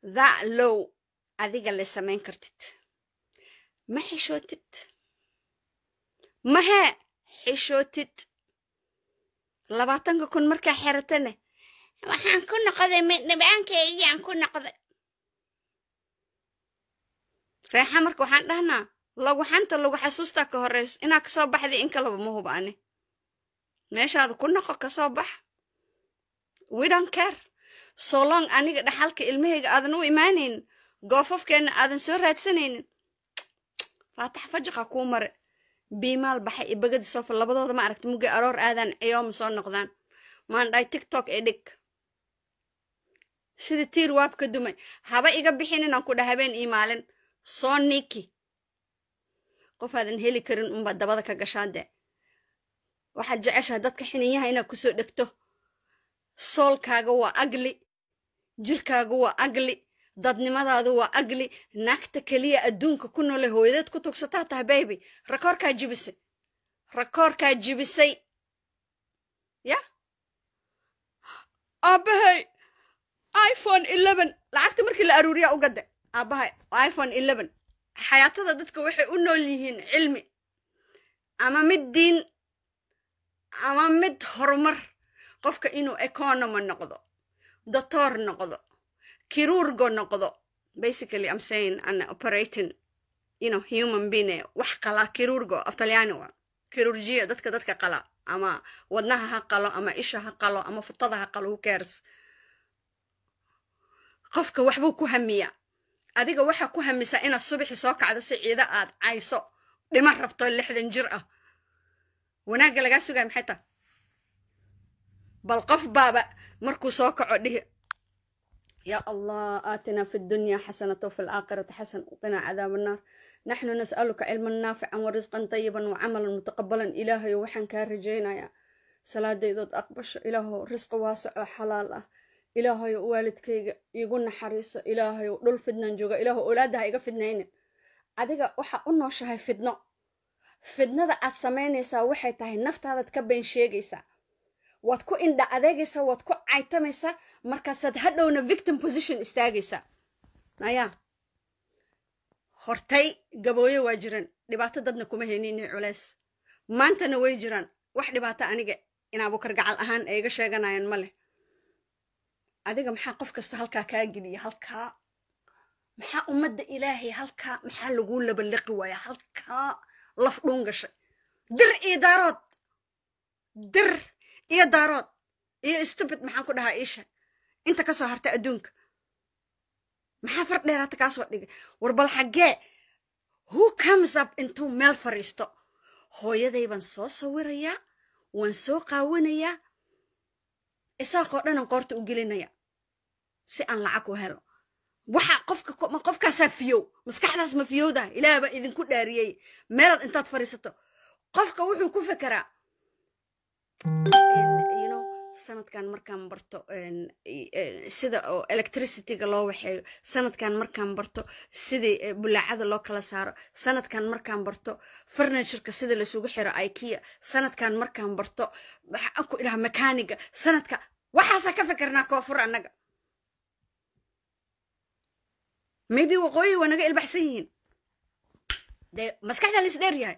that low adiga le samayn kartid ma xishootid mahee xishootid labaatanka kun markaa xeratane waxaan ku noqday midnibaankaygiaan ku noqday reexa marka waxaan dhahnaa lagu xanta lagu xasuustaa ka horeyso inaa kasoo baxday in kalaba ma huba ani meeshaada ku noqo kasoo bax we don't care so long aniga dhaxalka ilmahayga aadan u imaanaynin goofafkeenna aadan soo raadsanaynin faatax fajaqa kuu mare biimaal baxay iyo bagadi sofa labadooda ma aragta mugga aroor aadaan ciyooma soo noqdaan maan dhahay tiktok ee dhig sidii tiir waab ka dumay haba iga bixin inaan ku dha habeen ii maalin soo niki qof aadan heli karin unbaa dabada ka gashaa dee waxaad jeceshaha dadka xiniyaha inaad kusoo dhegto soolkaaga waa agli jirkaaga waa agli dadnimadaadu waa agli naagta keliya adduunka ku noole hooyadeed ku tugsataa tahay bayby rakoorkaa jibisay rakoorkaa jibisay ya aabbahay iphone eleven lacagta markii la aruuriyaa u gadda aabbahay iphone eleven xayaatada dadka waxay u nool yihiin cilmi ama mid diin ama mid horumar qofka inuu economy noqdo doctor noqdo kirurgo noqdo basically i'm saying an operating you know human being wax qala kirurgo af talyaani wa kirurgiya dadka dadka qala ama wadnaha ha qalo ama isha ha qalo ama futada ha qalo who cares qofka waxbuu ku hamiyaa adiga waxaa ku hamisaa inaad subaxi soo kacdo si ciida aad cayso dhima rabto lixdan jir ah wanaagga lagaa sugaya maxay tahay bal qof baaba markuu soo kaco dhihi يا الله آتنا في الدنيا حسنة وفي الآخرة حسنة وقنا عذاب النار نحن نسألك علما نافعا ورزقا طيبا وعملا متقبلا إلهي وحن كارجينا يا صلاة ديدود أقبش إلهي رزق واسع حلال إلهي والدكيga igu naxariiso ilaahay dhul fidnan jooga ilaahu oolaadaha iga fidnaynin adiga waxa u nooshahay fidno fidnada aad samaynaysaa waxay tahay naftaadaad ka been sheegaysaa waad ku indha adeegaysaa waad ku caytamaysaa markaasaad hadhowna victim position istaagaysaa ayaa hortay gabooye waa jiran dhibaato dadna kuma haynin culeys maantana way jiraan wax dhibaato aniga in abukar gacal ahaan ay iga sheeganayaan ma leh adiga maxaa qof kasta halkaa kaa geliya halkaa maxaa ummadda ilaahay halkaa maxaa laguu labaliqi waaya halkaa laf dhuun gashay dir iyo daarood dir iyo daarood iyo stupid maxaan ku dhahaa iisha inta ka soo hartay adduunka maxaa far dheeraata kaa soo dhigay war bal xaggee who comes up intuu meel fadhiisto hooyaday baan soo sawirayaa waan soo qaawanayaa isaaqoo dhanan qoorta u gelinaya si aan lacag u helo waxa qofka qofkaasaa fiyow maskaxdaas ma fiyowdah ilaah baa idinku dhaariyey meelaad intaad fadhiisato qofka wuxuu ku fekeraa sanadkan markaan barto sida oo electricityga loo waxeeyo sanadkan markaan barto sidii bulaacada loo kala saaro sanadkan markaan barto furnitureka sida lasugu xiro ikea sanadkan markaan barto waxaan ku idhaha mekaaniga sanadka waxaasaa ka fikernaa koonfur annaga maybe waqooyi waa naga ilbaxsan yihiin dee maskaxdaa la isdheer yahay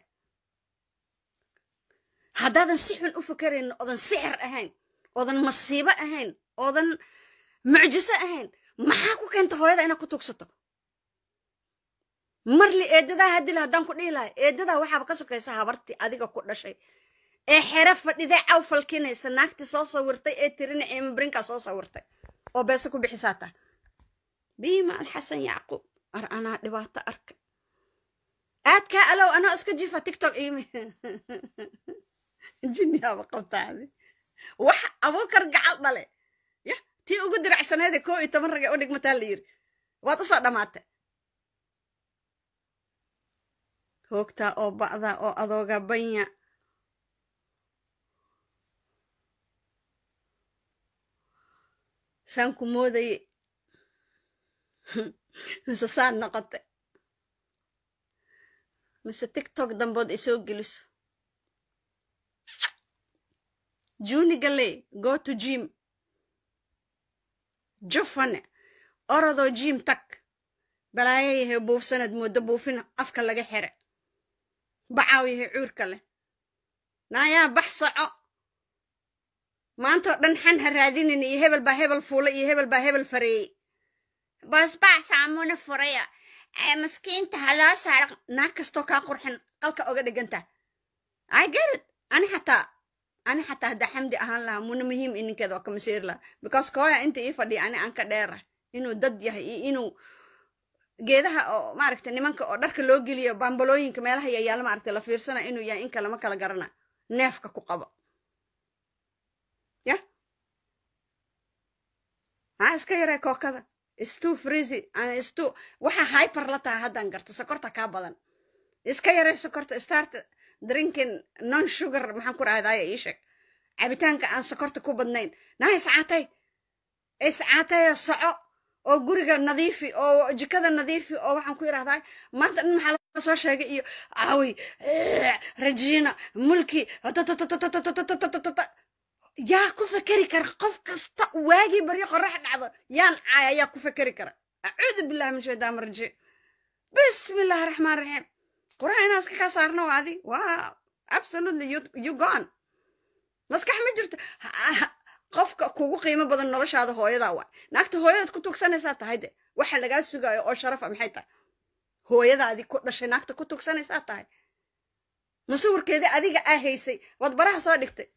haddaadan si xun u fikerayn oodan sixir ahayn oodan masiibo ahayn oodan mucjiso ahayn maxaa ku keenta hooyada inaad ku tugsato marli eedadaa hadila haddaan ku dhihi lahay eedadaa waxaaba ka sokaysa habartii adiga ku dhashay ee xere fadhidee caw falkinaysa naagtii soo sawirtay ee tirina ciimabrinkaa soo sawirtay oo beese ku bixisaa tahay biima alxasan yacquub ar anaa dhibaato arka aadkaa alow anoo iska jiifa tiktok iimi jinniyaaba qabtaade wax abuukar gacal dhale ya tii ugu diracsaneede koo iyo toban rage u dhigmataa la yiri waad usoo dhammaatay hoogtaa oo ba'daa oo adooga banya saan ku moodaye mise saan noqotay mise tiktok dambood ay soo geliso juni gale go to jim jufane orodoo jiim tag balaayo yahay buufsanad moodo buufin afka laga xire bacaaw yahay cuurka leh naayaa bax soco maantoo dhan xan ha raadinin iyo hebel baa hebel fuula iyo hebel baa hebel fareeyey baasbaac saamuna furaya maskiinta haloo saara naag kastoo kaa qurxin qalka oga dhiganta i get it ani xataa ani xataa haddaa xamdi ahaan lahaa muna muhiim ininkeeda waa kama seeri lahaa because kooya inta ii fadhiya ani aan ka dheera inuu dad yahay iyo inuu geedaha oo maaragta nimanka oo dharka loo geliyo bambalooyinka meelaha yayaala maaragta la fiirsana inuu yahay in kalama kala garana neefka ku qabo ya haa iska yaree kookada istu frizy istu waxa hyper la tahay haddaan garto sokorta kaa badan iska yaree sokorta start drinking non sugar maxaan ku rahdaaya ii sheeg cabitaanka aan sokorta ku badnayn naa iscaatay iscaatay soco oo guriga nadiifi oo jikada nadiifi oo waxaan ku idhahdaa maanta dhan maxaa laga soo sheegay iyo aawi regina mulki yaa ku fekeri kara qof kasta waagii baryo qorax dhacdo yaan caaya yaa ku fekeri kara acuudu billahi min shaytaan rajiim bismi illaahi raxmaan raxiim quraha inaan iska kaa saarno adi waa absolutely you gone maskax ma jirto qofka kugu qiimo badan noloshaada hooyadaa waay naagta hooyadaad ku tugsanaysaa tahay de waxa lagaa sugaayo oo sharafa maxay tahay hooyadaadii ku dhashay naagta ku tugsanaysaa tahay masawirkeedii adiga aa haysay waad baraha soo dhigtay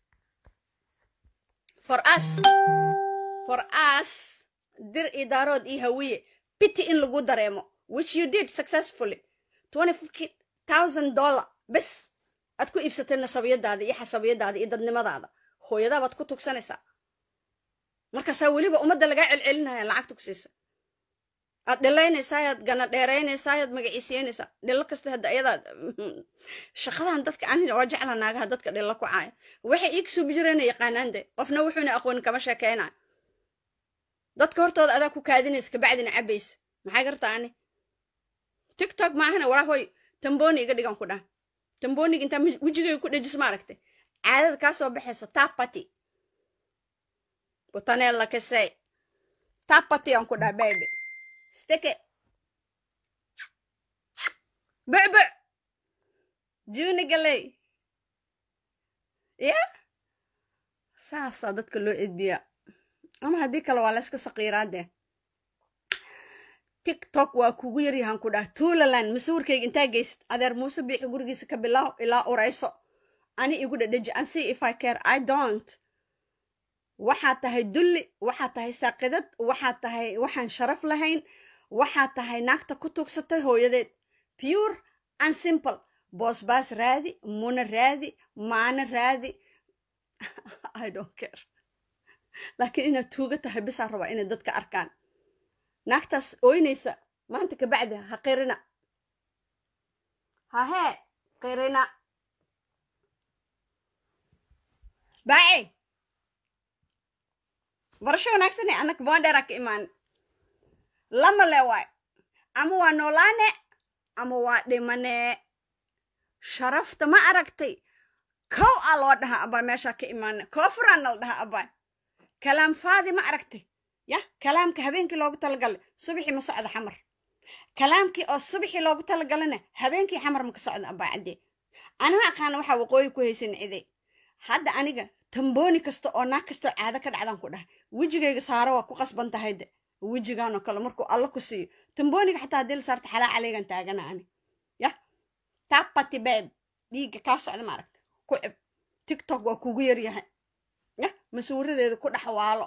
for us for us dir idaarood iyo hawiye bity in lagu dareemo which you did successfully twenty thousand dollar bes aad ku iibsatay nasabiyadaada iyo xasabiyadaada iyo dadnimadaada hooyadaabaad ku tugsanaysaa markaasaa weliba ummadda lagaa celcelinaya lacagta ku siisa aad dhilaynaysaayad gana dheeraynaysaayad magaciisiinaysaa dhilo kasta hadda ayadaad shaqadan dadka ani waa jecla naagaha dadka dhilo ku caaya waxay ii kasoo bijirayna yaqaanaan de qofna wuxuuna aqoonin kama sheekeynayo dadka hortooda adaa ku kaadinaysa kabacdina cabaysa maxay gartaa ani tiktok maahana walaa hoy tamboni iga dhigan ku dhaha tamboniga intaa wejigayga ku dhejis ma aragtay caadada kaa soo baxaysa tapati butanella kasay tapati aan ku dhaha baby steke bucbuc juni galey ya saasaa dadka loo edbiyaa ama haddii kale waa layska saqiiraadee tiktok waa kugu yaryahan ku dhah tuulaland masawirkayga intaa geysid adeer muuse biixi gurigiisa ka bilaaw ilaa urayso ani igu dhadheji an see if i care i don't waxaad tahay dulli waxaad tahay saaqidad waxaad tahay waxaan sharaf lahayn waxaad tahay naagta ku tugsatay hooyadeed pure and simple boosbaas raadi muna raadi maana raadi i don't care laakiin inaad tuuga tahay bisaa rabaa inay dadka arkaan naagtaas ooynaysa maanta kabacdi ha qirina hahee qirina baace barasho wanaagsane anaka boondheera ka imaan lama le waay ama waa noolaane ama waa dhimane sharafta ma aragtay kow a loo dhaha abaa meeshaa ka imaane koofuraana la dhaha abaa kalaam faadi ma aragtay ya kalaamka habeenkii loogu talagalay subaxii ma socda xamar kalaamkii oo subaxii loogu talagalana habeenkii xamar ma ka socda abaa caddee anima aqaana waxaa waqooyi ku haysan cide hadda aniga tambooni kasta oo naag kastoo caado ka dhacdaan ku dhahay wejigayga saaro waa ku qasban tahay de wejigaanoo kale markuu alla ku siiyo tambooniga xataa haddii la saarta xalaa caleegan taagana ani ya tapati beeb dhiigga kaa socda ma aragta ku cib tiktok waa kugu yaryahay ya masawiradeeda ku dhaxwaalo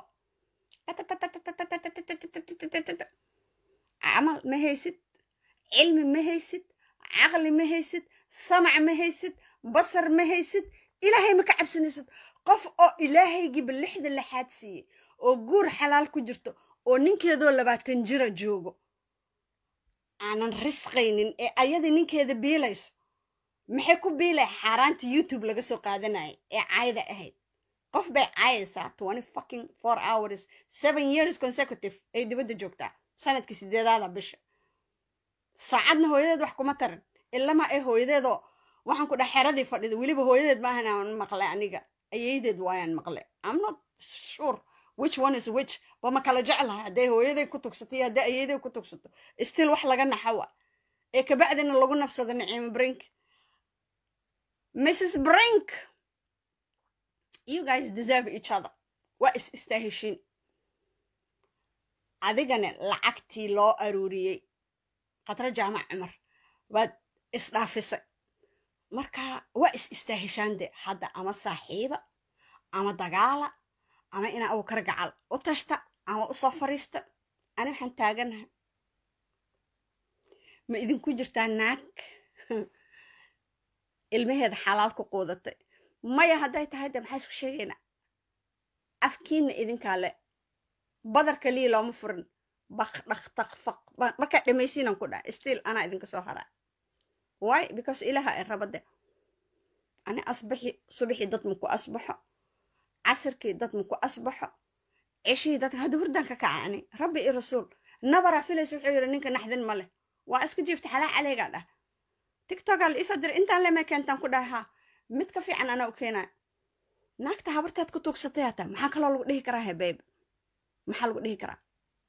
camal ma haysid cilmi ma haysid caqli ma haysid samac ma haysid basar ma haysid ilaahay ma ka cabsanaysid qof oo ilaahaygiiba lixda lixaad siiyey oo guur xalaal ku jirto oo ninkeedoo labaatan jira joogo aanan risqaynin ee ayada ninkeeda biilayso maxay ku biilay xaaraanta youtube laga soo qaadanayay ee caayda ahayd qof bay caayaysaa twenty fucking four hours seven years consecutive ay dibadda joogtaa sanadkii sideedaada bisha saacadna hooyadeed wax kuma taran ilama ay hooyadeedoo waxaan ku dhex xeradii fadhida weliba hooyadeed maahan aan maqlay aniga ayaydeed waayaan maqlay am not sure which one is which ba ma kala jeclahay hadday hooyaday ku tugsato iyo hadday ayeeday ku tugsato still wax laga naxawa ee kabacdina lagu nabsado naciimo brink mrs brink you guys deserve each other waa is istaaheshiin adigana lacagtii loo aruuriyey khadro jaamac cumar waad isdhaafisay marka waa is istaaheshaan de hadda ama saaxiiba ama dagaala ama inaa abukar gacal u tashta ama usoo fariista ani waxaan taaganahay ma idinku jirtaa naag ilmaheeda xalaal ku quudatay maya hadday tahay de maxaa isku sheegaynaa afkiina idinkaa le badar kaliya looma furin baq dhaqtaqfaq markaa dhamaysiinan ku dhaha still anaa idinka soo haraa why because ilaha ay rabade ani asbaxi subaxii dad maku asbaxo casirkii dad maku asbaxo ceshihii dadka hadda hurdaan ka kaca ani rabbi iyo rasuul nabaraa filaysa wuxuu yidhi ninka naxdin ma leh waa iska jiifta xalaa caleegaa dhah tiktokaa la iisoo diray intaan lema keentaan ku dhahay haa mid ka fiican anaa u keenaya naagta habartaad ku tuugsatay hataa maxaa kaloo lagu dhihi karaa hebeeb maxaa lagu dhihi karaa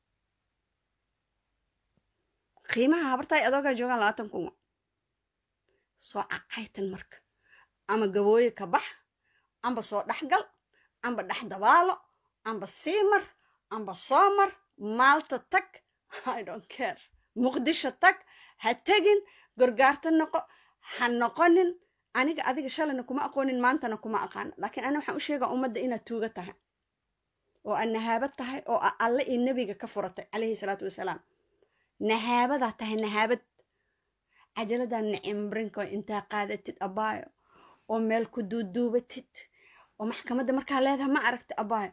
qiimaha habartaay adoogaa joogaan labaatan kun soo cacaytan marka ama gabooye ka bax amba soo dhexgal amba dhex dabaalo amba siimar amba soomar maalta tag i don't care muqdisho tag ha tegin gorgaarta noqo ha noqonin aniga adiga shalayna kuma aqoonin maantana kuma aqaano laakiin ani waxaan u sheegaa ummadda inaad tuuga tahay oo aad nahaabad tahay oo a alle iyo nebiga ka furatay calayhi salaatu wasalaam nahaabadaa tahay nahaabad cajaladan nicimrinko intaa qaadatid abaayo oo meel ku duuduubatid oo maxkamadda markaa leedahay ma aragti abaayo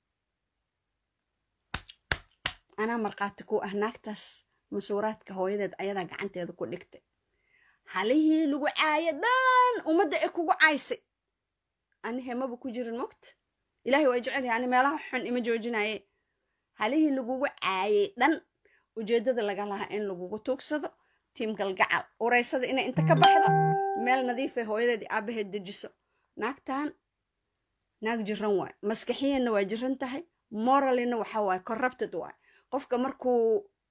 anaa markhaati ku ah naagtaas masuuraadka hooyadeed ayadaa gacanteeda ku dhigtay halihii lagu caayo dhan ummadda ee kugu caysay ani hemaba ku jirin mogta ilaahay waa jecel yahay ani meelaha xun ima joojinaye halihii lagugu caayay dhan ujeeddada laga lahaa in lagugu tuugsado tiim galgacal ureysada inay inta ka baxdo meel nadiifay hooyadeed aabaheed dejiso naagtan naag jiran waay maskaxiyanna waa jiran tahay moralina waxa waaye corrupted waay qofka markuu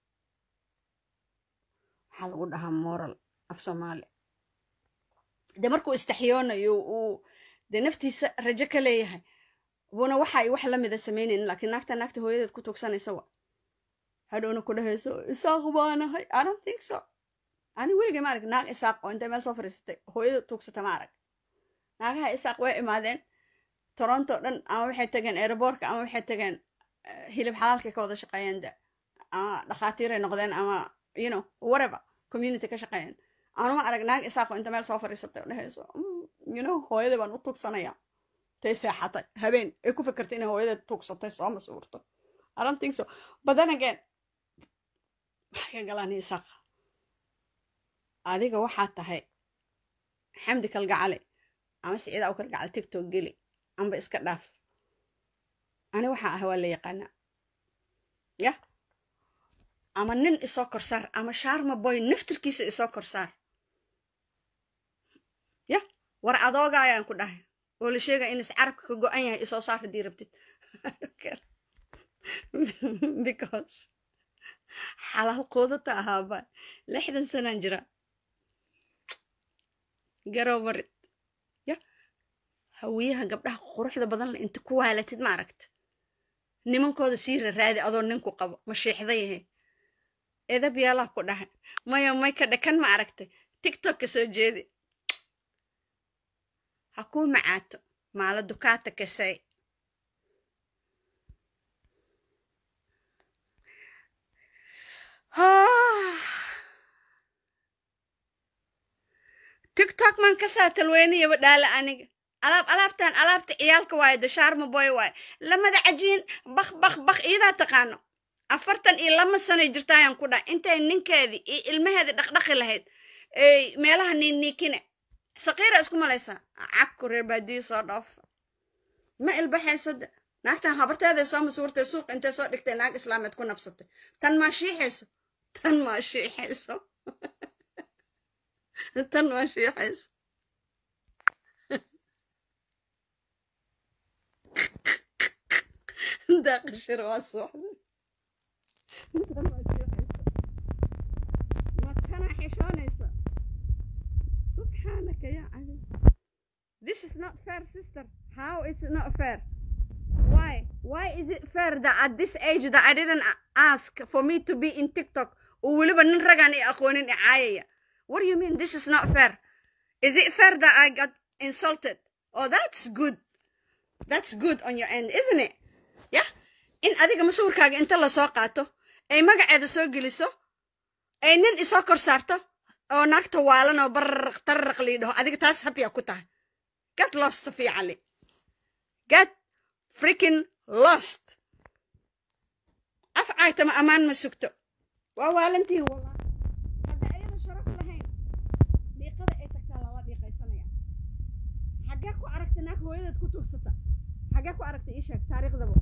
waxaa lagu dhahaa moral af soomaali de markuu istaxyoonayo uu de naftiisa rajo ka leeyahay buuna waxa ay wax lamida samaynayn laakiin naagta naagta hooyadeed ku tuugsanaysa wa hadhowna ku dhahayso isaaq baanahay i don't think so ani weligay ma arag naag isaaq oo intay meel soo fariisatay hooyada tuugsata ma arag naagaha isaaq way imaadeen toronto dhan ama waxay tageen aeroboortka ama waxay tageen hilib xalaalkay ka wada shaqeeyeen de ama dhakhaatiiray noqdeen ama you know whatever community ka shaqeeyeen anuma arag naag isaaqo inta meel soo fariisatay oo dhahayso you know hooyada baan u tuugsanaya tay seexatay habeen ay ku fikirtay inay hooyadeed tuugsatay soo masuurto i don't think so but then again maxay ka galaan isaaqa adiga waxaa tahay xamdi kalgacale ama siciida u kalgacale tiktok geli amba iska dhaaf ani waxaa ah waa la yaqaanaa yah ama nin isoo korsaar ama shaarma boy naftirkiisa isoo korsaar yah war adooga ayaan ku dhahay oo la sheega in is carabka ka go-an yahay isoo saar haddii rabtid because xalaal quudata ahaaba lixdan sanaan jira garowarid ya hawiyaha gabdhaha quruxda badan le inta ku waalatid ma aragta nimankooda sii raraadi adoo ninku qabo ma shiixda yahe edab yaalaha ku dhahay maya may ka dhakan ma aragtay tiktok ka soo jeedi ha kuu macaato maala dukaata kasay tiktok maan kasaa talweynayaba dhaala aniga alaab alaabtan alaabta ciyaalka waaye dashaarma boy waaye lamada cajiin bak bak bak iyadaa taqaano afartan iyo lama sanoy jirta ayaan ku dhahay intay ninkeedii iyo ilmaheedii dhaqdhaqi lahayd meelaha niinniikine saqiira isku malaysaa cagku reer baadiyi soo dhoofa ma ilbaxaysada naagtan habarteeday soo masuurtay suuq intay soo dhigtay naag islaameed ku nabsatay tan maa shiixayso tan maa shiixayso tan maa shiixayso daaqishir waa sooxday makana xishoonaysa subxaanaka yaa cali this is not fair sister how is it not fair why why is it fair that at this age that i didn't ask for me to be in tiktok oo weliba nin ragaan i aqoonin i caayaya what do you mean this is not fair is it fair that i got insulted oh that's good that's good on your end isn't it yeah in adiga masawirkaaga inta lasoo qaato ay magaceeda soo geliso ay nin isoo kor saarto oo naagta waalan oo bararaq tararaq lii dhaho adiga taas habyaa ku tahay get lost safiya cali get freaking lost af caaytama ammaan ma sugto waa waalantihin wallah hadda ayada sharaf lahayn dhiiqada ay tagtaa lala dhiiqaysanaya xaggee ku aragta naag hooyadeed ku tuugsata xaggee ku aragta ii sheeg taariikhdaba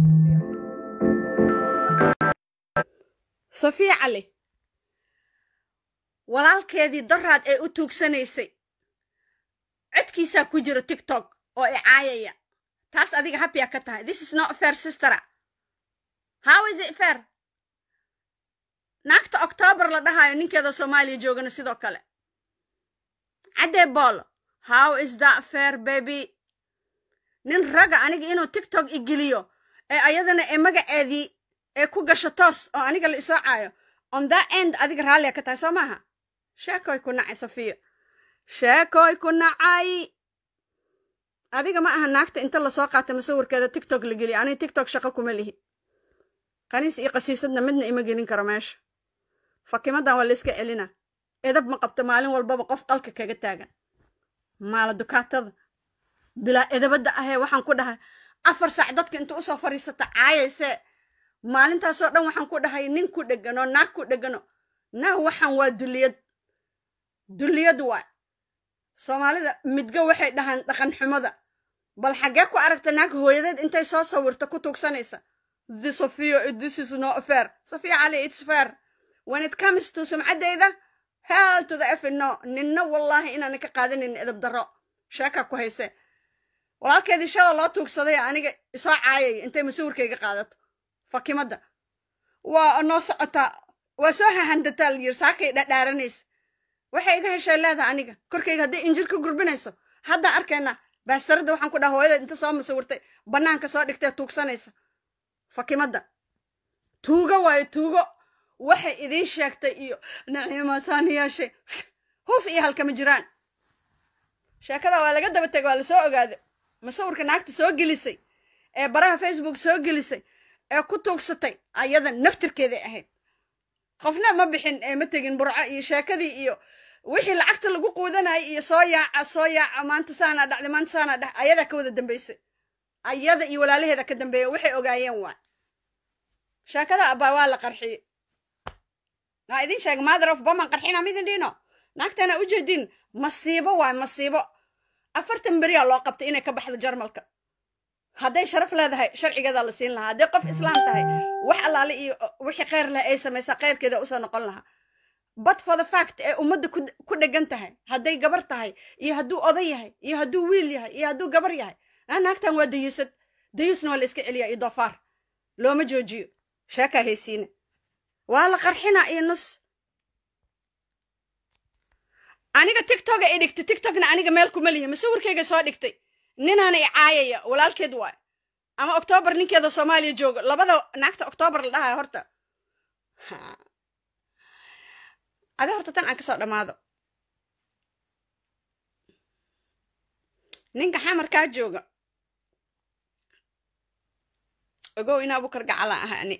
safiya cali walaalkeedii daraad ee u tuugsanaysay codkiisaa ku jira tiktok oo i caayaya taas adiga habyaa ka tahay this is not fair sistera how is it fair naagta octoobar la dhahayo ninkeeda soomaaliya joogana sidoo kale caddee boolo how is that fair baby nin raga aniga inuu tiktok igeliyo ee ayadana ee magaceedii ee ku gasho toos oo aniga la isoo caayo on that end adiga raalliya ka tahay soo maaha sheekoy ku nacay safiya sheekoy ku nacay adiga ma aha naagta inta lasoo qaata masawirkeeda tiktok la geliya aniga tiktok shaqo kuma lihi qaniis iyo qasiisadna midna ima gelin karo meesha fakimadan waa la iska celina edab ma qabto maalin walbaba qof qalka kaga taagan maala dukaatada bilaa edabadda ahee waxaan ku dhahay afar saac dadka inta usoo fadhiisata caayaysee maalintaasoo dhan waxaan ku dhahay nin ku dhegano naag ku dhegano naag waxaan waa dulliyad dulliyad waay soomaalida midgo waxay dhahaan dhaqan xumada bal xaggee ku aragta naag hooyadeed intay soo sawirta ku tuugsanaysa the sophia this is not fair sophia cali it's fair when it comes to sumcaddayda hell to the f no ninna wallaahi inaanan ka qaadanin edab darro sheeka ku hayse walaalkeedii shala loo tuugsaday aniga isoo caayaya intay masawirkayga qaadato fakimadda waa noo socotaa waa soo hahandataa layiri saakay dhadhaaranaysa waxay iga heshay leedaha aniga korkayga hadday injir ka gurbinayso haddaa arkayna baastaradda waxaan ku dhaha hooyadeed inta soo masawirtay bannaanka soo dhigtee tuugsanaysa fakimadda tuugo waayo tuugo waxay idiin sheegtay iyo naciimasaan yeeshay huf iyo halkama jiraan sheekada waa laga daba tegay waa lasoo ogaaday masawirka naagta soo gelisay ee baraha facebook soo gelisay ee ku tuugsatay ayada naftirkeeday ahayd qofna ma bixin ee ma tegin burco iyo sheekadii iyo wixii lacagta lagu quudanayay iyo soo yaaca soo yaaca maanta saanaa dhacday maanta saanaa dhax ayadaa ka wada dambaysay ayada iyo walaalaheeda ka dambeeya waxay ogaayeen waa sheekada abaa waa la qarxiyey waa idin sheega mother of boman qarxina midin dhino naagtana u jeedin masiibo waay masiibo afartan beriyaa loo qabtay inay ka baxdo jarmalka hadday sharaf leedahay sharcigeedaa la siin lahaa hadday qof islaam tahay wax allaale iyo wixii kheyr leh ay samaysaa kheyrkeeda usoo noqon lahaa but for the fact ee ummadda ku dhegan tahay hadday gabar tahay iyo hadduu oday yahay iyo hadduu wiil yahay iyo hadduu gabar yahay naagtan waa dayuusad dayuusna waa la iska celiyaa iyo doofaar looma joojiyo sheekaa haysiina waa la qarxinaa iyo nus aniga tiktoka ay dhigtay tiktokna aniga meel kuma lihi masawirkayga soo dhigtay ninaana i caayaya walaalkeed waay ama octoobar ninkeeda soomaaliya joogo labada naagta octoobar la dhahayo horta adi horta tan aan kasoo dhammaado ninka xamarkaa jooga ogow in abukar gacala ah ani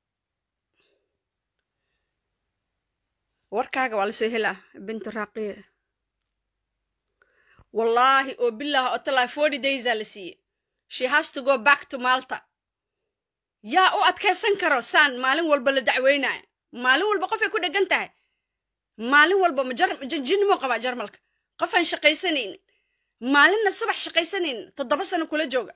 warkaaga waa lasoo helaa bintu raaqiya wallaahi oo bilaah oo talaa forty daysaa la siiyey she has to go back to malta yaa u adkaysan karo saan maalin walba la dacweynaayo maalin walba qofay ku dhegan tahay maalin walba jinimo qabaa jarmalka qofaan shaqaysanaynin maalinna subax shaqaysanaynin toddoba sano kula jooga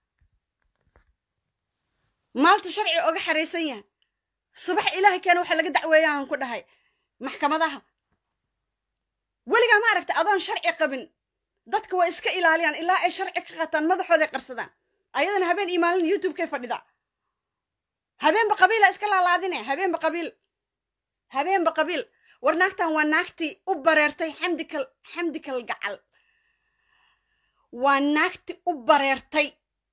maalta sharci oga xaraysan yahay subax ilaahay keena waxa laga dacweeyaaan ku dhahay maxkamadaha weligaa ma aragta adoon sharci qabin dadka waa iska ilaaliyaan ilaa ay sharci ka qataan madaxooday qarsadaan ayadana habeen iyo maalin youtubekay fadhidaa habeenba qabiila iska laalaadine habeenba qabiil habeenba qabiil war naagtan waa naagtii u bareertay xamdikal xamdikal gacal waa naagtii u bareertay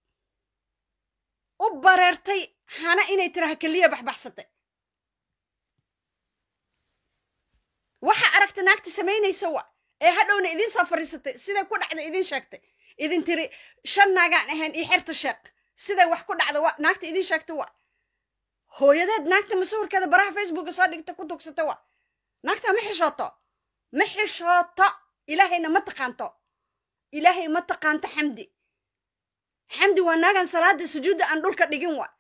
u bareertay hana inay tiraha keliya baxbaxsatay waxa aragta naagta samaynaysa wa ee hadhowna idiin soo fadhiisatay siday ku dhacda idiin sheegtay idin tiri shan naagaan ahayn iyo xerta sheeq siday wax ku dhacda wa naagta idiin sheegta wa hooyadeed naagta masawirkeeda baraha facebooka soo dhigta ku tugsata wa naagta ma xishooto ma xishooto ilaahayna ma taqaanto ilaahay ma taqaanto xamdi xamdi waa naagan salaada sujuudda aan dhulka dhigin wa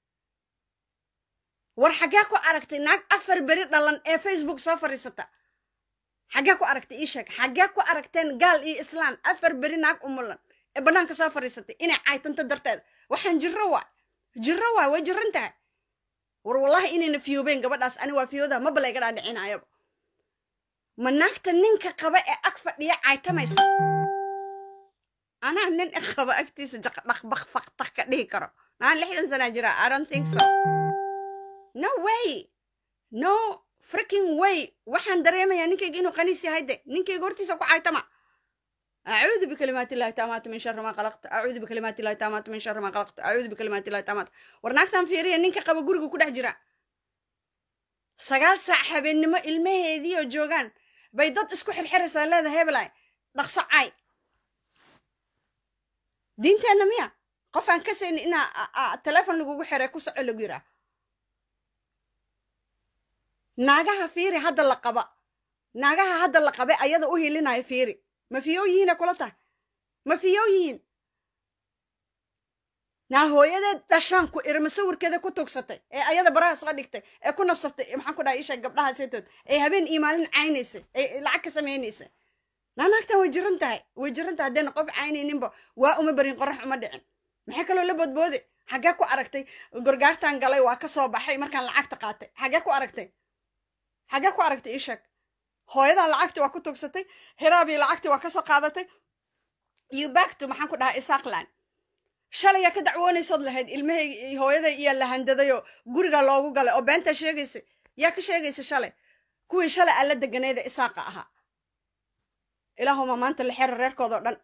war xaggee ku aragtay naag afar beri dhalan ee facebook soo fadhiisata xaggee ku aragtay ii sheeg xaggee ku aragteen gaal iyo islaan afar beri naag umulan ee bannaanka soo fadhiisatay inay caytanto darteeda waxaan jirro waa jirro waa way jirran tahay war wallahi inayna fiyoobeen gabadhaas ani waa fiyooda maba layga dhaadhicinayaba ma naagta ninka qaba ee ag fadhiya caytamaysa anaa nin qaba agtiisa jaqdhaqbaqfaqtak ka dhihi karo naan lixdan sanaa jira i don't think so no way no freaking way waxaan dareemayaa ninkayga inuu qaniis yahay de ninkayga hortiisa ku caytama أعوذ بكلمات الله التامات من شر ما خلقت أعوذ بكلمات الله التامات من شر ما خلقت أعوذ بكلمات الله التامات ورناكتان فيريا نينكا قبا غورغو كدح جرا سغال ساع حبينما ilmaheedii oo joogaan bay dad isku xirxiraysaa leedahay hebelay dhaqso caay diinteenna miya qof aan ka sayni inaa telefon lagugu xiray ku soco lagu yiraa naagaha fiiri hadda la qaba naagaha hadda la qabe ayada u hilinayo fiiri ma fiyow yihiina kula tahay ma fiyow yihiin naa hooyadeed dhashaan ku iri masawirkeeda ku tugsatay ee ayada baraha soo dhigtay ee ku nafsatay maxaan ku dhahay isha gabdhaha seetood ee habeen iyo maalin caynaysay ee lacag ka samaynaysay naa naagtan way jiran tahay way jiran tahay haddayna qof caynayninba waa uma barin qorax uma dhicin maxay kaloo la boodboode xaggee ku aragtay gorgaartan galay waa ka soo baxay markaan lacagta qaatay xaggee ku aragtay xaggee ku aragtay ii sheeg hooyadan lacagti waa ku tugsatay hiraabii lacagti waa ka soo qaadatay iyo baagtu maxaan ku dhahaa isaaqlan shalayaa ka dacwoonaysood lahayd ilmahay hooyaday iyaa la handadayoo guriga loogu galay oo beentaa sheegaysa yaa ka sheegaysa shalay kuwii shalay aan la deganayda isaaqa ahaa ilaahuma maanta la xero reerkoodao dhan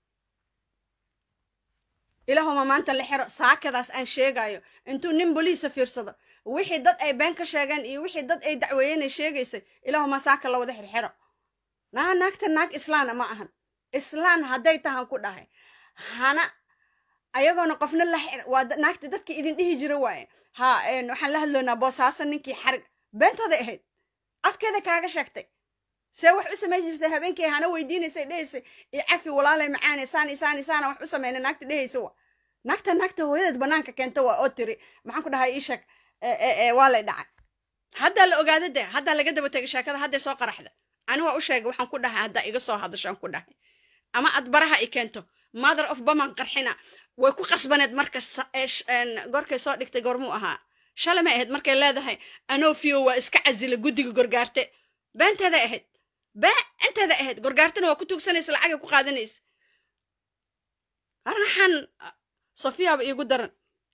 ilaahuma maanta la xero saakadaas aan sheegayo intuu nin boliisa fiirsado wixii dad ay been ka sheegeen iyo wixii dad ay dacweeyeenay sheegaysay ilaahuma saaka la wada xirxiro naa naagta naag islaana ma ahan islaan hadday tahan ku dhahay hana ayagoona qofna la waa naagta dadkii idin dhihi jira waaye ha waxaan la hadloynaa boosaaso ninkii xarig beentooday ahayd afkeeda kaaga sheegtay see wax u samayn jirtay habeenkii hana weydiinaysay dhehaysay i cafi walaalay macaane saani saani saana wax u samayna naagta dhehaysa wa naagta naagta hooyadeed banaanka keenta waa oo tiri maxaan ku dhahay ii sheeg waa lay dhacay haddaa la ogaada de haddaa laga daba tegay sheekada hadday soo qaraxda ani waa u sheegay waxaan ku dhahay haddaa iga soo hadashaan ku dhahay ama aad baraha i keento mother of baman qarxina way ku qasbaneed marka gorkay soo dhigtay goormuu ahaa shalay may ahayd markay leedahay anofio waa iska casila guddiga gorgaarte beenteeday ahayd beenteeda ahayd gorgaartana waa ku tuugsanaysa lacagay ku qaadanaysa arnaxan safiyaba iigu daran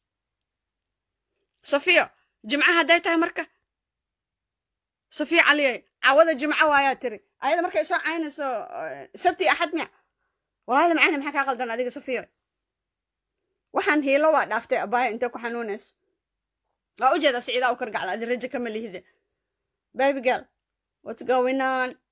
safiya jimca hadday tahay marka safiya caliyay cawada jimco waayaa tiri ayada markay soo caynayso sabti axad miya walaala macaani maxaa kaa qaldan adiga safiya waxaan hiilo waa dhaaftay abaaya intay ku xanuunayso waa ujeeda siciidaa u kargacla adi rajo kama lihide baby girl what's going on